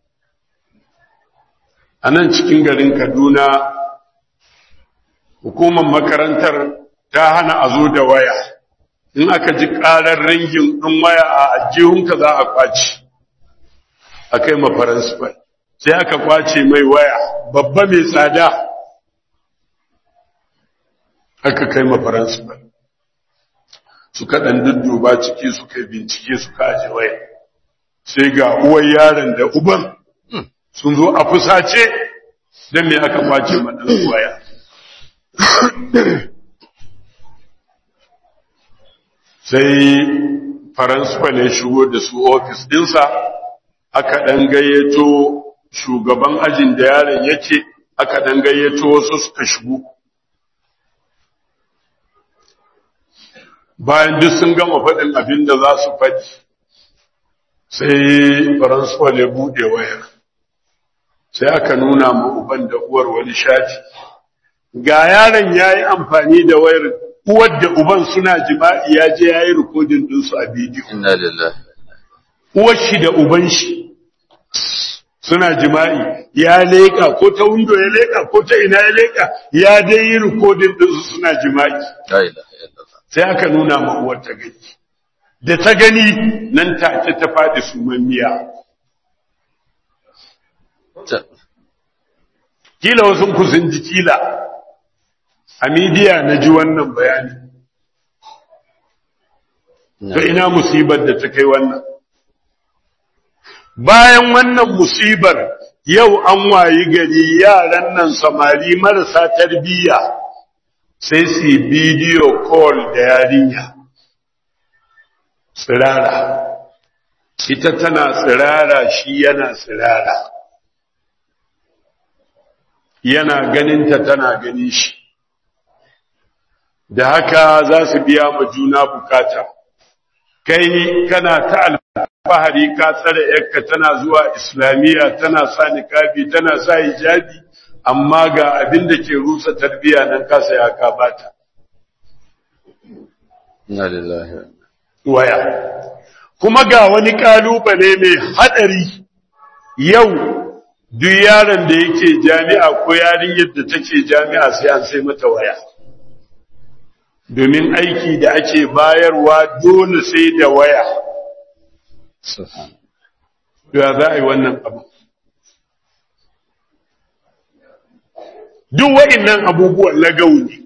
a nan cikin garin kaduna hukumar makarantar ta hana a zo da waya in aka ji ƙarar ringin ɗin waya a ajihunka za a kwaci a kai mafaransifal sai aka kwace mai waya babba mai tsada aka kai ma faransifal suka ɗan dudduba ciki suka bincike suka aje waya sai ga uwar yaron da uban sun zo a fusace don me aka kwace ma ɗan waya sai faransifal ya shigo da su ofis ɗinsa aka ɗan gayyato shugaban ajin da yaron yake aka ɗan gayyato wasu suka shigo bayan duk sun gama faɗin abin da za su faɗi sai faransifal ya buɗe wayar sai aka nuna ma uban da uwar wani shati ga yaron ya yi amfani da wayar uwar da uban suna jima'i ya je ya yi rikodin ɗinsu a bidiyo Inna lillahi. uwar shi da uban shi suna jima'i ya leƙa ko ta windo ya leƙa ko ta ina ya leƙa ya dai yi rikodin ɗinsu suna jima'i La ilaha illallah. sai aka nuna ma uwar ta gani da ta gani nan take ta faɗi sumammiya Ta- kila wasu ku sun ji kila a midiya na ji wannan bayani to ina musibar da ta kai wannan bayan wannan musibar yau an wayi gari yaran nan samari marasa tarbiyya sai su yi bidiyo call da yarinya tsirara ita tana tsirara shi yana tsirara yana ganinta tana ganin shi da haka za su biya ma juna bukata kai kana ta alfahari ka tsare yakka tana zuwa islamiyya tana sa niqabi tana sa hijabi amma ga abin da ke rusa tarbiya nan ka saya ka bata Inna lillahi. waya kuma ga wani kalubale mai hadari yau duk yaron da yake jami'a ko yarinyar da take jami'a sai an sai mata waya domin aiki da ake bayarwa dole sai da waya Subhan. ya za a yi wannan abu duk wa'innan abubuwan lagau ne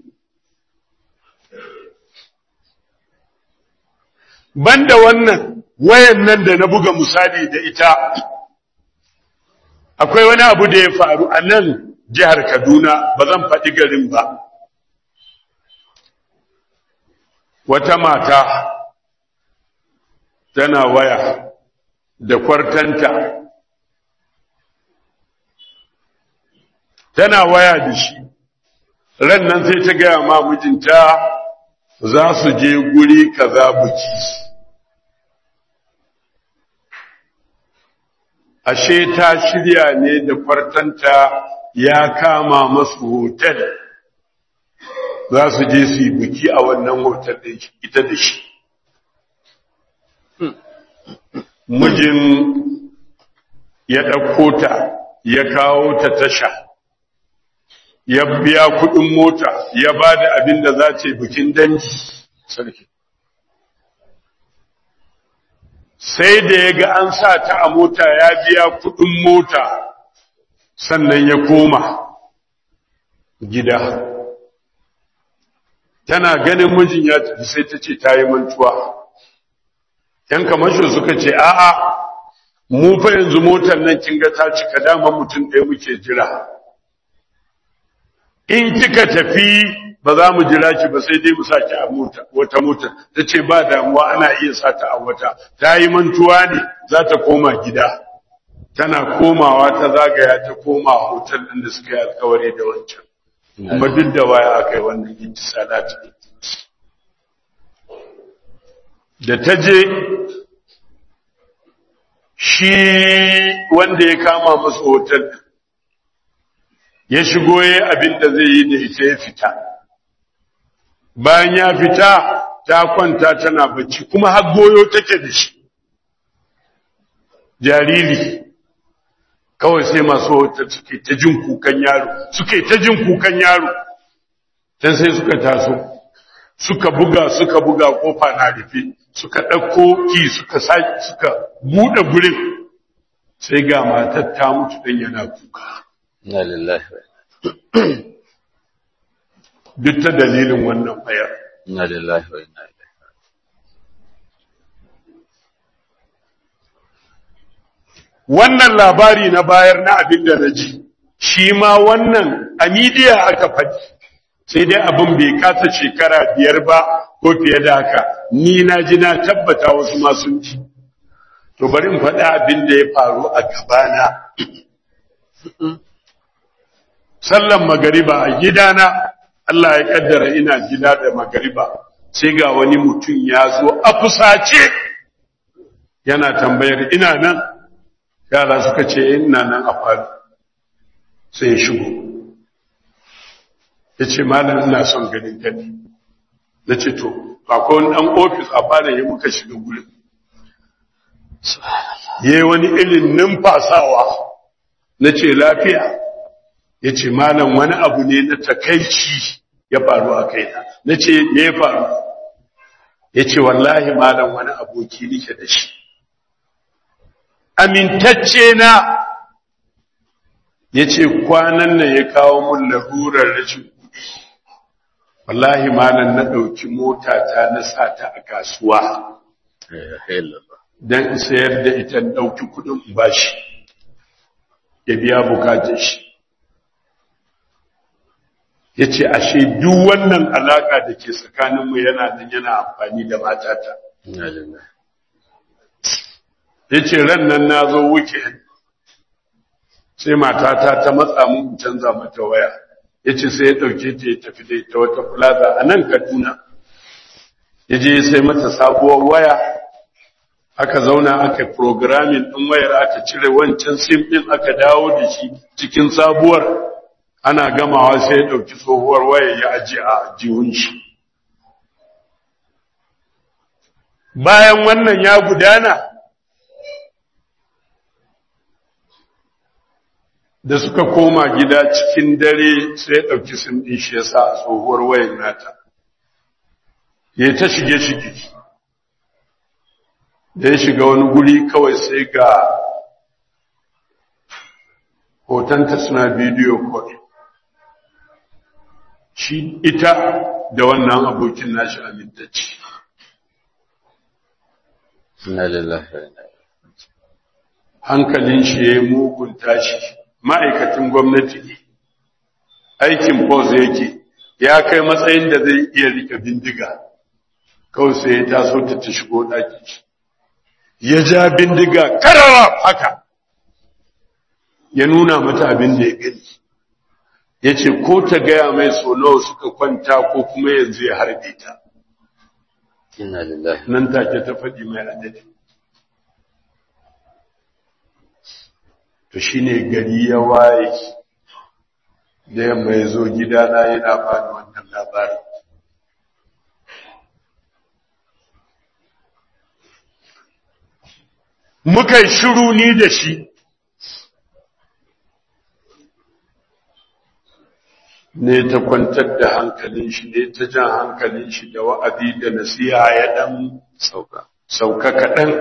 banda wannan wayan nan da na buga misali da ita akwai wani abu da ya faru a nan jihar kaduna ba zan faɗi garin ba wata mata tana waya da kwartanta tana waya da shi ran nan sai ta gaya ma mijinta za su je guri kaza buki ashe ta shirya ne da kwartanta ya kama masu hotel za su je su yi buki a wannan hotel ɗin ita da shi mijin ya ɗauko ta ya kawo ta tasha ya biya kuɗin mota ya ba da abin da za ce bikin dangi Sarki. sai da ya ga an sa ta a mota ya biya kuɗin mota sannan ya koma gida tana ganin mijin ya tafi sai ta ce ta yi mantuwa ‘yan kamashin suka ce a'a mu fa yanzu motar nan kin ga ta cika dama mutum ɗaya muke jira in kika tafi ba za mu jira ki ba sai dai mu saki a mota wata mota ta ce ba damuwa ana iya sata a wata ta yi mantuwa ne za ta koma gida tana komawa ta zagaya ta koma hotel ɗin da suka yi alkawari da wancan kuma duk da waya aka yi wannan ittisalat da ta je shi wanda ya kama masa hotel ya shigo ya abin da zai yi da ita ya fita bayan ya fita ta kwanta tana bacci kuma har goyo take da shi jariri kawai sai masu hotel suke ta jin kukan yaro suke ta jin kukan yaro can sai suka taso suka buga suka buga kofa na rufe suka ɗauko ki suka sake suka buɗe gurin sai ga matar ta mutu dan yana kuka Inna lillahi. duk ta dalilin wannan bayar inna lillahi wa inna ilaihi wannan labari na bayar na abin da na ji shi ma wannan a midiya aka faɗi sai dai abin bai kasa shekara biyar ba ko fiye da haka ni na ji na tabbata wasu ma sun ji to bari in faɗi abin da ya faru a gabana sallan magariba a gidana Allah ya kaddara ina gida da magariba sai ga wani mutum ya zo a fusace yana tambayar ina nan yara suka ce ina nan a faru sai ya shigo ya ce malam ina son ganin gani na ce to akwai wani ɗan ofis a fara yi muka shiga gurin ya yi wani irin numfasawa na ce lafiya ya ce malam wani abu ne na takaici ya faru a kaina na ce me ya faru ya ce wallahi malam wani aboki nike da shi amintacce na ya ce kwanan nan ya kawo mun larurar rashin kuɗi wallahi malam na ɗauki mota ta na sa ta a kasuwa don sayar da ita ɗauki kuɗin bashi ya biya bukatar shi ya ce ashe duk wannan alaƙa da ke tsakaninmu yana nan yana amfani da matata ya ce ran nan na zo weekend sai matata ta matsa mun canza mata waya ya ce sai ya ɗauke ta ya tafi da ita wata plaza a nan kaduna ya je sai mata sabuwar waya aka zauna aka programming ɗin wayar aka cire wancan sim ɗin aka dawo da shi cikin sabuwar ana gamawa sai ya ɗauki tsohuwar waya ya aji a jihun shi bayan wannan ya gudana da suka koma gida cikin dare sai ya ɗauki sim ɗin shi ya sa a tsohuwar wayar nata ya ta shige-shige da ya shiga wani guri kawai sai ga hotonta suna bidiyo kawai shi ita da wannan abokin nashi amintacci inna lillahi wa inna ilaihi hankalin shi ya yi mugun tashi ma'aikacin gwamnati ne aikin post yake ya kai matsayin da zai iya rike bindiga kawai sai ya taso ta ta shigo ɗaki ya ja bindiga karara haka ya nuna mata abin da ya gani ya ce ko ta gaya mai so nawa suka kwanta ko kuma yanzu ya harbe ta inna lillahi nan take ta faɗi mai adadi to shine gari ya waye da yamma ya zo gidana yana bani wannan labarin muka yi shiru ni da shi ne ta kwantar da hankalin shi ne ta jan hankalin shi da wa'adi da nasiha ya dan sauka sauka kaɗan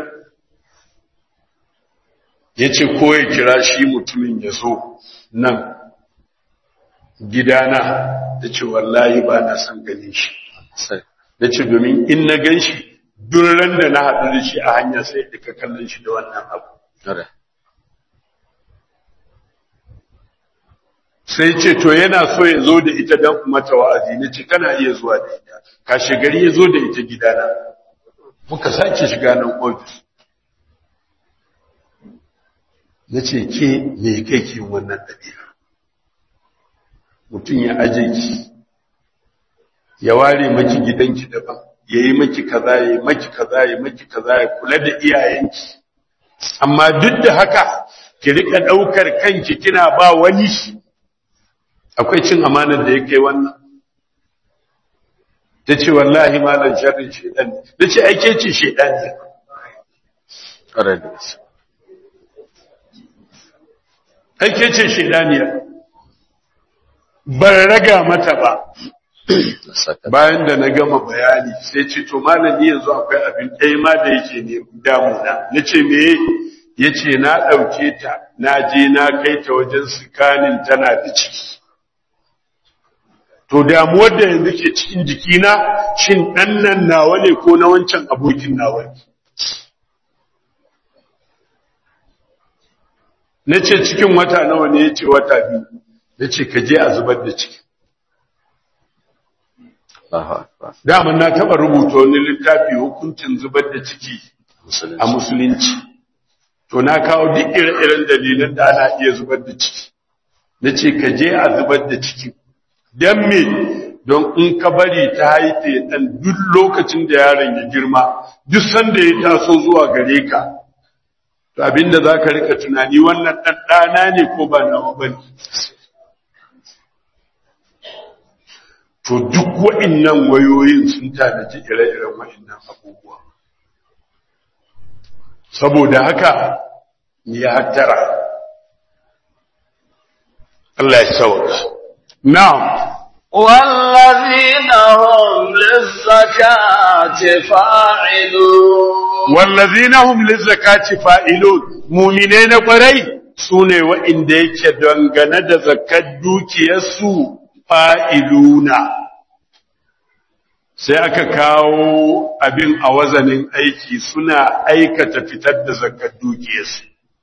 ya ce ko ya kira shi mutumin ya zo nan gidana da ce wallahi ba na son ganin shi sai da ce domin in na gan shi duran da na haɗu da shi a hanya sai duka kallon shi da wannan abu tare sai ce to yana so ya zo da ita don mata wa'azi na ce kana iya zuwa da ita kashe gari ya zo da ita gidana muka sake shiga nan ofis na ce ke me kai ke wannan ɗabi'a mutum ya aje ki ya ware maki gidanki daban ya yi maki kaza ya yi maki kaza ya yi maki kaza ya kula da iyayenki amma duk da haka ki rika ɗaukar kanki kina ba wani akwai cin amanar da ya kai wannan ta ce wallahi malam sharrin shaidan ne da ce aike ce shaidan ne tare da gaske aike ce shaidan ne ban raga mata ba saka bayan da na gama bayani sai ce to malami yanzu akwai abin ɗaya ma da yake ne damuna na ce me ya ce na ɗauke ta na je na kai ta wajen sikanin tana da ciki to damuwar da yanzu ke cikin jikina shin ɗan nan nawa ne ko na wancan abokin nawa ne na ce cikin wata nawa ne ya ce wata biyu na ce ka je a zubar da ciki Allahu akbar daman na taɓa rubuta wani littafi hukuncin zubar da ciki musulunci a musulunci to na kawo duk ire-iren dalilan da ana iya zubar da ciki na ce ka je a zubar da ciki don me don in ka bari ta haife ɗan duk lokacin da yaron ya girma duk sanda ya taso zuwa gare ka to abinda za ka rika tunani wannan ɗan ɗana ne ko ba nawa ba ne to duk wa'innan wayoyin sun tanaji ire-iren wa'innan abubuwa saboda haka ya hattara Allah ya sauka na'am والذين هم للزكاة فاعلون wallazina hum lizakati fa'ilun mu'mine na kwarai sune wa'inda yake dangane da zakat dukiyarsu fa'iluna sai aka kawo abin a wazanin aiki suna aikata fitar da zakat dukiyarsu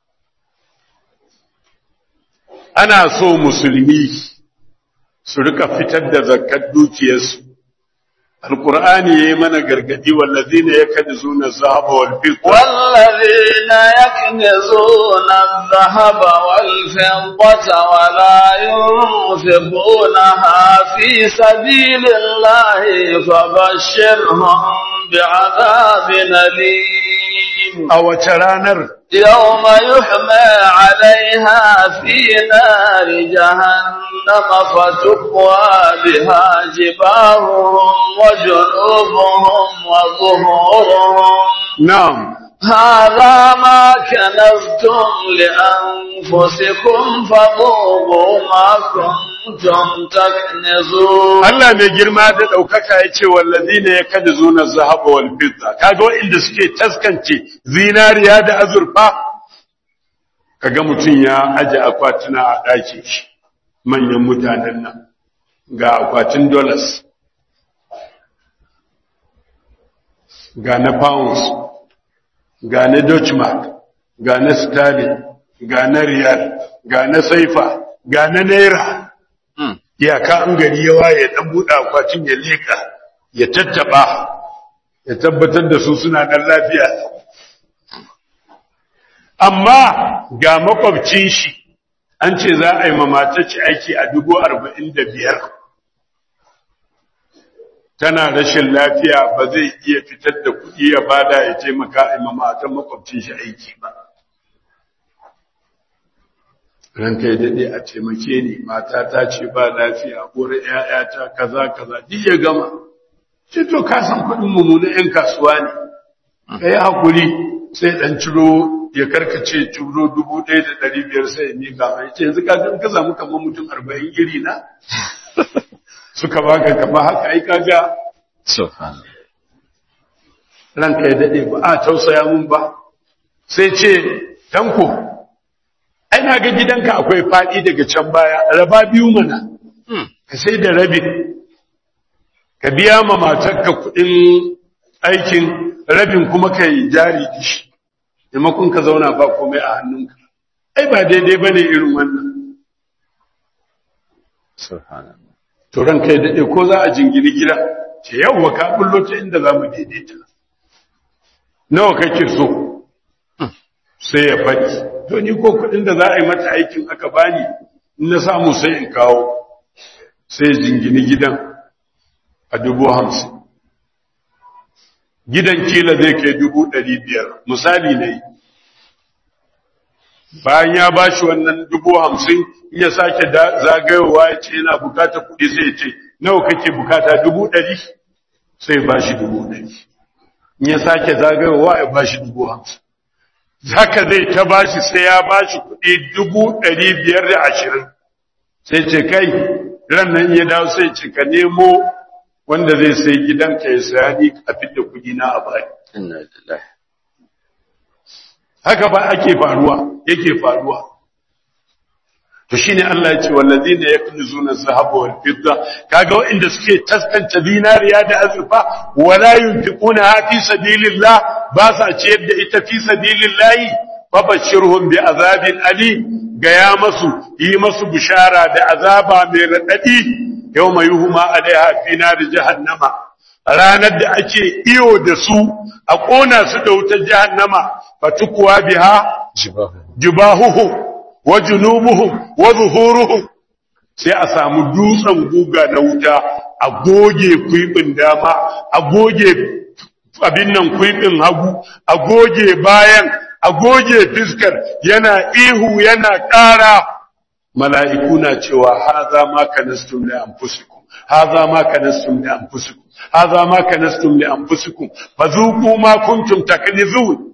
ana so musulmi su rika fitar da zakat dukiyarsu alqur'ani yayi mana gargadi wallazina yakduzuna zahaba wal fidda والذين يكنزون الذهب والفضة ولا ينفقونها في سبيل الله فبشرهم بعذاب أليم a wace ranar يوم يحمى عليها في نار جهنم فتقوى بها جباههم وجنوبهم وظهورهم na'am هذا ما كنزتم لأنفسكم فذوقوا ما كنتم تكنزون Allah mai girma da ɗaukaka ya ce wallazina yakduzuna zahaba wal fidda kaga wa'inda suke taskance zinariya da azurfa kaga mutum ya aje akwatuna a ɗakin shi manyan mutanen nan ga akwatin dollars ga na pounds ga na Dutch mark ga na sterling ga na riyal ga na saifa ga na naira iyaka an gari ya waye dan buɗe akwatin ya leka ya tattaba ya tabbatar da su suna dan lafiya amma ga makwabcin shi an ce za a yi mamataci aiki a dubu arba'in da biyar tana rashin lafiya ba zai iya fitar da kuɗi ya bada ya taimaka a mamatan makwabcin shi aiki ba ranka ya daɗe a taimake ni mata ta ce ba lafiya wurin ‘ya'yata kaza kaza duk ya gama ce to ka san kuɗin mu na ‘yan kasuwa ne ka yi haƙuri sai ɗan ciro ya karkace ciro dubu ɗaya da ɗari biyar sai ya miƙa mai ce yanzu ka ka samu kamar mutum arba'in iri na suka baka kama haka ai kaga subhanallah ranka ya dade ba a tausaya mun ba sai ce tanko ai na ga gidanka akwai fadi daga can baya raba biyu mana ka sai da rabi ka biya ma matarka kudin aikin rabin kuma ka yi jari da shi maimakon ka zauna ba komai a hannunka ai ba daidai bane irin wannan subhanallah to ranka ya dade ko za a jingini gida ce yawwa ka bullo ta inda za mu daidaita nawa kake so sai ya faɗi to ni ko kuɗin da za a yi mata aikin aka bani in na samu sai in kawo sai jingini gidan a dubu hamsin gidan kila zai kai dubu ɗari biyar misali ne bayan ya ba shi wannan dubu hamsin in ya sake zagayowa ya ce yana bukata kuɗi sai ya ce nawa kake bukata dubu ɗari sai ba shi dubu ɗari in ya sake zagayowa ya ba shi dubu hamsin haka zai ta ba shi sai ya ba shi kuɗi dubu ɗari biyar da ashirin sai ce kai ran nan ya dawo sai ce ka nemo wanda zai sai gidanka ya saya ni a fidda kuɗi na a bani inna lillahi haka ba ake faruwa yake faruwa to shine Allah ya ce wallazina yaknizuna dhahaba wal fidda kaga waɗanda suke taskanta dinariya da azurfa wala yunfiquna fi sabilillah ba sa ciyar da ita fi sabilillah fabashirhum bi azabin ali gaya masu yi masu bishara da azaba mai radadi yawma yuhma alaiha fi nar jahannama ranar da ake iyo da su a kona su da wutar jahannama fatukuwa biha jibahuhum wa junubuhum wa zuhuruhum sai a samu dutsen guga na wuta a goge kuibin dama a goge abin nan kuibin hagu a goge bayan a goge fiskar yana ihu yana ƙara mala'iku na cewa haza ma kanastum li anfusikum haza ma kanastum li anfusikum haza ma kanastum li anfusikum fazuqu ma kuntum taknizun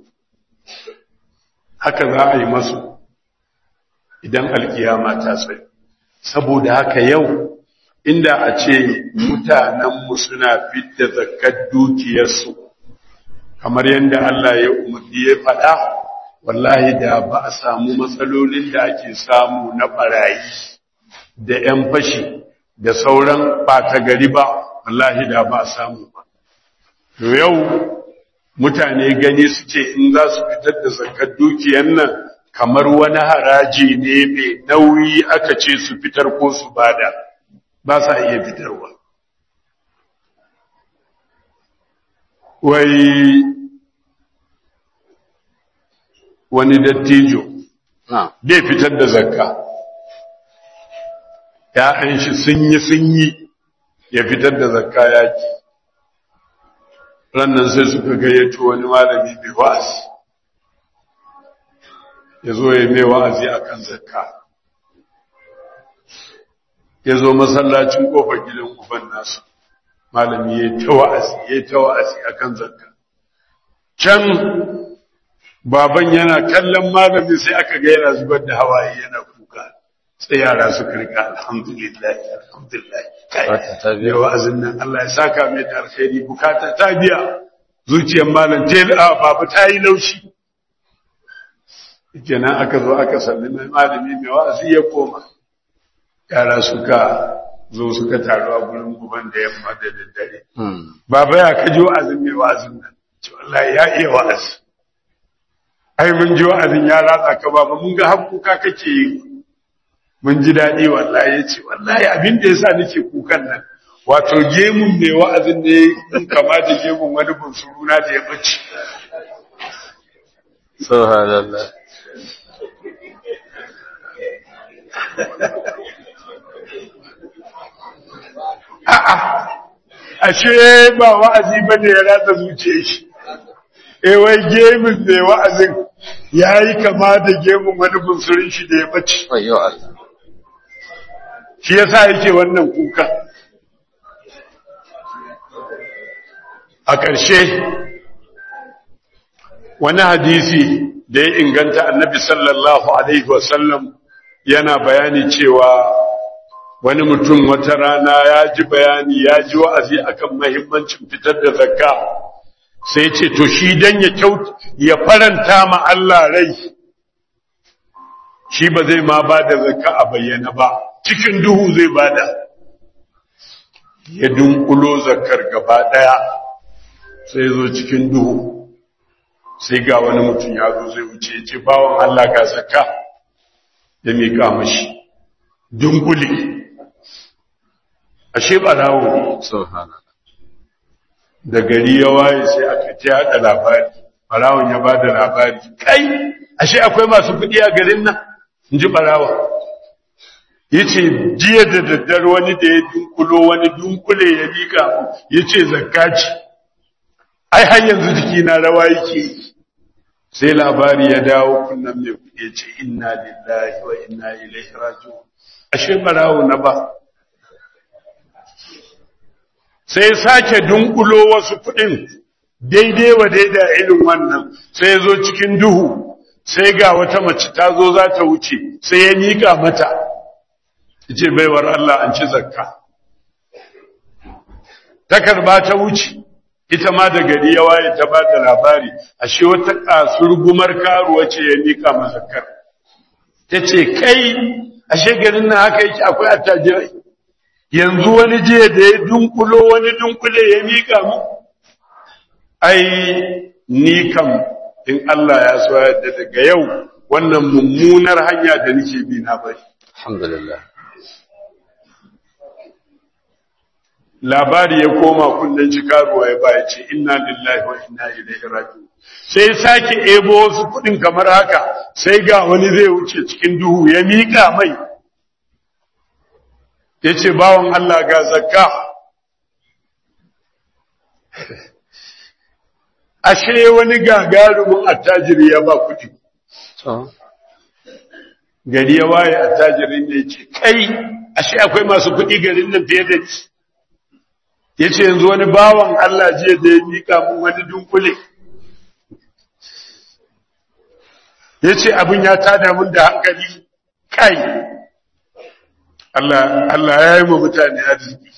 haka za a yi masu idan alkiyama ta tsaye saboda haka yau inda a ce mutanenmu suna fidda zakkar dukiyarsu kamar yadda Allah ya umarni ya faɗa wallahi da ba a samu matsalolin da ake samu na barayi da 'yan fashi da sauran ɓata gari ba wallahi da ba a samu ba yau mutane gani suke in za su fitar da zakkar dukiyar nan kamar wani haraji ne mai nauyi aka ce su fitar ko su bada ba sa iya fitarwa wai wani dattijo bai fitar da zakka ya'yan shi sun yi sun yi ya fitar da zakka yaki rannan sai suka gayyato wani malami bai wa'azi ya zo ya mai wa'azi a kan zakka ya zo masallacin ƙofar gidan uban nasu malami ya ta wa'azi ya ta wa'azi a kan zakka can baban yana kallon malami sai aka ga yana zubar da hawaye yana kuka sai yara suka rika alhamdulillah alhamdulillah kai wa'azin nan Allah ya saka mai da alkhairi bukata ta biya zuciyar malam ta babu ta yi laushi kenan aka zo aka sallame malami mai wa'azi ya koma yara suka zo suka taru a gurin guban da yamma da daddare baba ya kaji wa'azin mai wa'azin nan ce wallahi ya iya wa'azi ai mun ji wa'azin ya ratsa ka baba mun ga hakkuka kake yi mun ji daɗi wallahi ya ce wallahi abin da yasa nake kukan nan wato gemun mai wa'azin ne in kama da gemun wani bunsuru na da ya bace subhanallah A'a, ashe ba wa'azi ba ne ya rata zuciya shi, e wai gemin mai wa'azin ya yi kama da gemin wani bunsurin shi da ya bace. Wayo Allah. Shi ya sa yake wannan kuka. A ƙarshe, wani hadisi da ya inganta annabi sallallahu Alaihi wasallam yana bayani cewa wani mutum wata rana ya ji bayani ya ji wa'azi akan mahimmancin fitar da zakka sai ce to shi dan ya kyauta ya faranta ma Allah rai shi ba zai ma ba da zakka a bayyana ba cikin duhu zai bada ya dunkulo zakkar gaba daya sai zo cikin duhu sai ga wani mutum ya zo zai wuce ya ce bawan Allah ga zakka ya mika mashi dunkule ashe barawo ne Subhanallah. da gari ya waye sai aka ta yada labari barawon ya ba da labari kai ashe akwai masu kuɗi a garin nan in ji barawa ya ce jiya da daddare wani da ya dunkulo wani dunkule ya miƙa ya ce zakkaci ai har yanzu jiki na rawa yake yi sai labari ya dawo kunnan mai kuɗi ya ce inna lillahi wa inna ilaihi raji'un ashe barawo na ba sai sake dunkulo wasu kuɗin daidai wa daida irin wannan sai ya zo cikin duhu sai ga wata mace ta zo za ta wuce sai ya miƙa mata ce baiwar Allah an ci zakka ta karba ta wuce ita ma da gari ya waye ta ba da labari ashe wata kasurgumar karuwa ce ya miƙa ma zakkar ta ce kai ashe garin nan haka yake akwai attajirai yanzu wani jiya da ya dunkulo wani dunkule ya miƙa mu ai ni kam in Allah ya so yadda daga yau wannan mummunar hanya da nake bi na bari alhamdulillah labari ya koma kunnen shi karuwa ya baya ce inna lillahi wa inna ilaihi raji'un sai sake ebo wasu kudin kamar haka sai ga wani zai wuce cikin duhu ya miƙa mai ya ce bawan Allah ga zakka ashe wani gagarumin attajiri ya ba kudi to gari ya waye attajirin ne ce kai ashe akwai masu kudi garin nan fiye da ni ya ce yanzu wani bawan Allah jiya da ya miƙa mun wani dunkule ya ce abin ya tada mun da hankali kai Allah Allah ya yi ma mutane arziki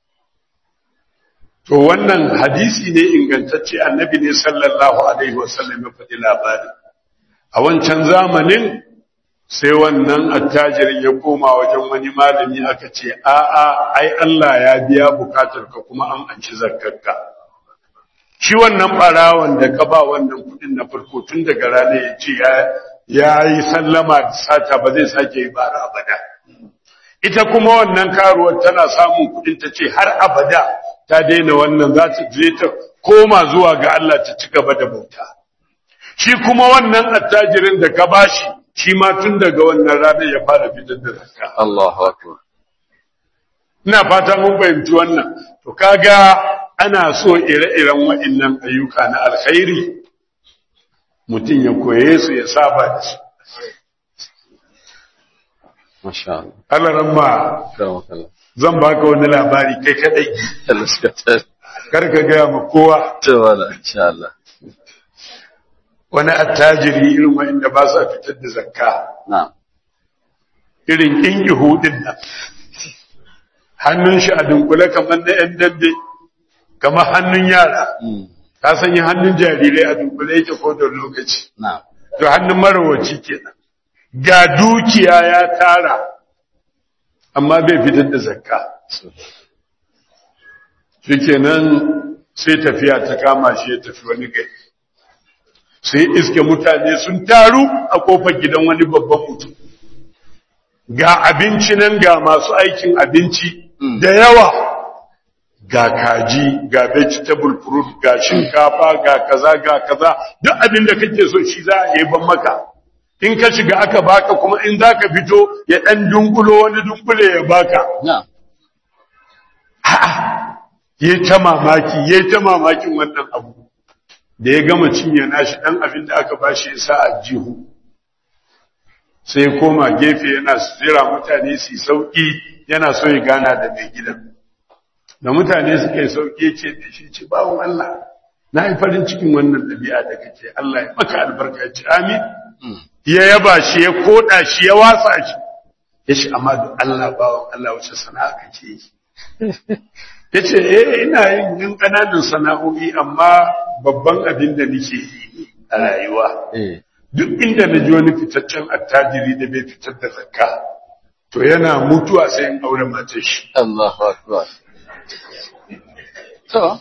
to wannan hadisi ne ingantacce annabi ne sallallahu alaihi wasallam ya faɗi labari a wancan zamanin sai wannan attajirin ya koma wajen wani malami aka ce a'a ai Allah ya biya bukatar ka kuma an anci zakkarka shi wannan barawan da ka ba wannan kudin na farko tun daga rana ya ce ya yi sallama da sata ba zai sake yi bara abada ita kuma wannan karuwar tana samun kudin ta ce har abada ta daina wannan za ta je ta koma zuwa ga Allah ta ci gaba da bauta shi kuma wannan attajirin da ka bashi shi ma tun daga wannan ranar ya fara fitar da zakka Allahu akbar ina fata mun fahimci wannan to kaga ana so ire-iren waɗannan ayyuka na alkhairi mutum ya koye su ya saba da su masha Allah Allah ramma karamakallah zan baka wani labari kai kadai Allah suka tsare kar ka gaya ma kowa to wala insha Allah wani attajiri irin wa'inda ba sa fitar da zakka na'am irin kin ihudin nan hannun shi a dunkule kamar na yan dambe kamar hannun yara mm ka sanya hannun jarirai a dunkule yake ko da lokaci na'am to hannun marawaci kenan ga dukiya ya tara amma bai fitar da zakka so shikenan sai tafiya ta kama shi ya tafi wani gari sai iske mutane sun taru a kofar gidan wani babban mutum ga abinci nan ga masu aikin abinci Mm. da yawa ga kaji ga vegetable fruit ga shinkafa ga kaza ga kaza duk abin da kake so shi za a yi ban maka in ka shiga aka baka kuma in za ka fito ya ɗan dunkulo wani dunkule ya baka na'am ya ta mamaki ya ta mamakin wannan abu da ya gama cinye nashi ɗan abin da aka bashi ya sa a jihu sai ya koma gefe yana jira mutane su yi sauƙi yana so ya gana da mai gidan da mutane suka yi sauƙi ce da shi ce bawon Allah na yi farin cikin wannan ɗabi'a da kake Allah ya maka albarka ya ce amin mm ya yaba shi ya koda shi ya wasa shi ya ce amma da Allah bawon Allah wace sana'a kake yi ya ce eh ina yin yin ƙananan sana'o'i amma babban abin da nake yi a rayuwa eh duk inda na ji wani fitaccen attajiri da bai fitar da zakka to yana mutuwa sai in aure matar shi Allahu akbar to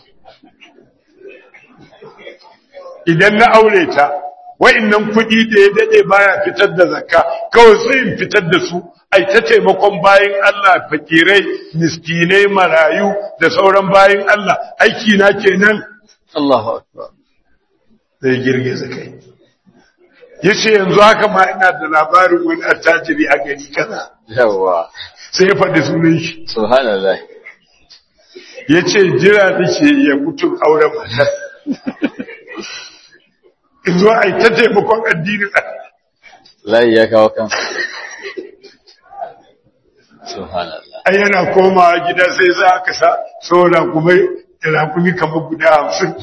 idan na aure ta wa'annan kuɗi da ya dade baya fitar da zakka kawai sai in fitar da su ai ta taimakon bayin Allah fakirai miskinai marayu da sauran bayin Allah aiki na kenan Allahu akbar zai girgiza kai yace yanzu haka ma ina da labarin wani attajiri a gari kaza yawa sai ya faɗi sunan shi subhanallah yace jira nake ya mutu auren matar in zo ai ta taimakon addinin Allah layi ya kawo kansa subhanallah ai yana komawa gida sai za aka sa saura kuma rakumi kamar guda hamsin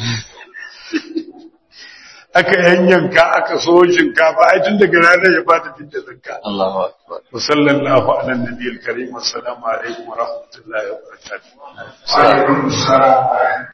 aka yanyanka aka so shinkafa ai tun daga ranar ya bata fidda zakka Allahu akbar wa sallallahu ala nabiyil karim assalamu alaikum wa rahmatullahi wa barakatuh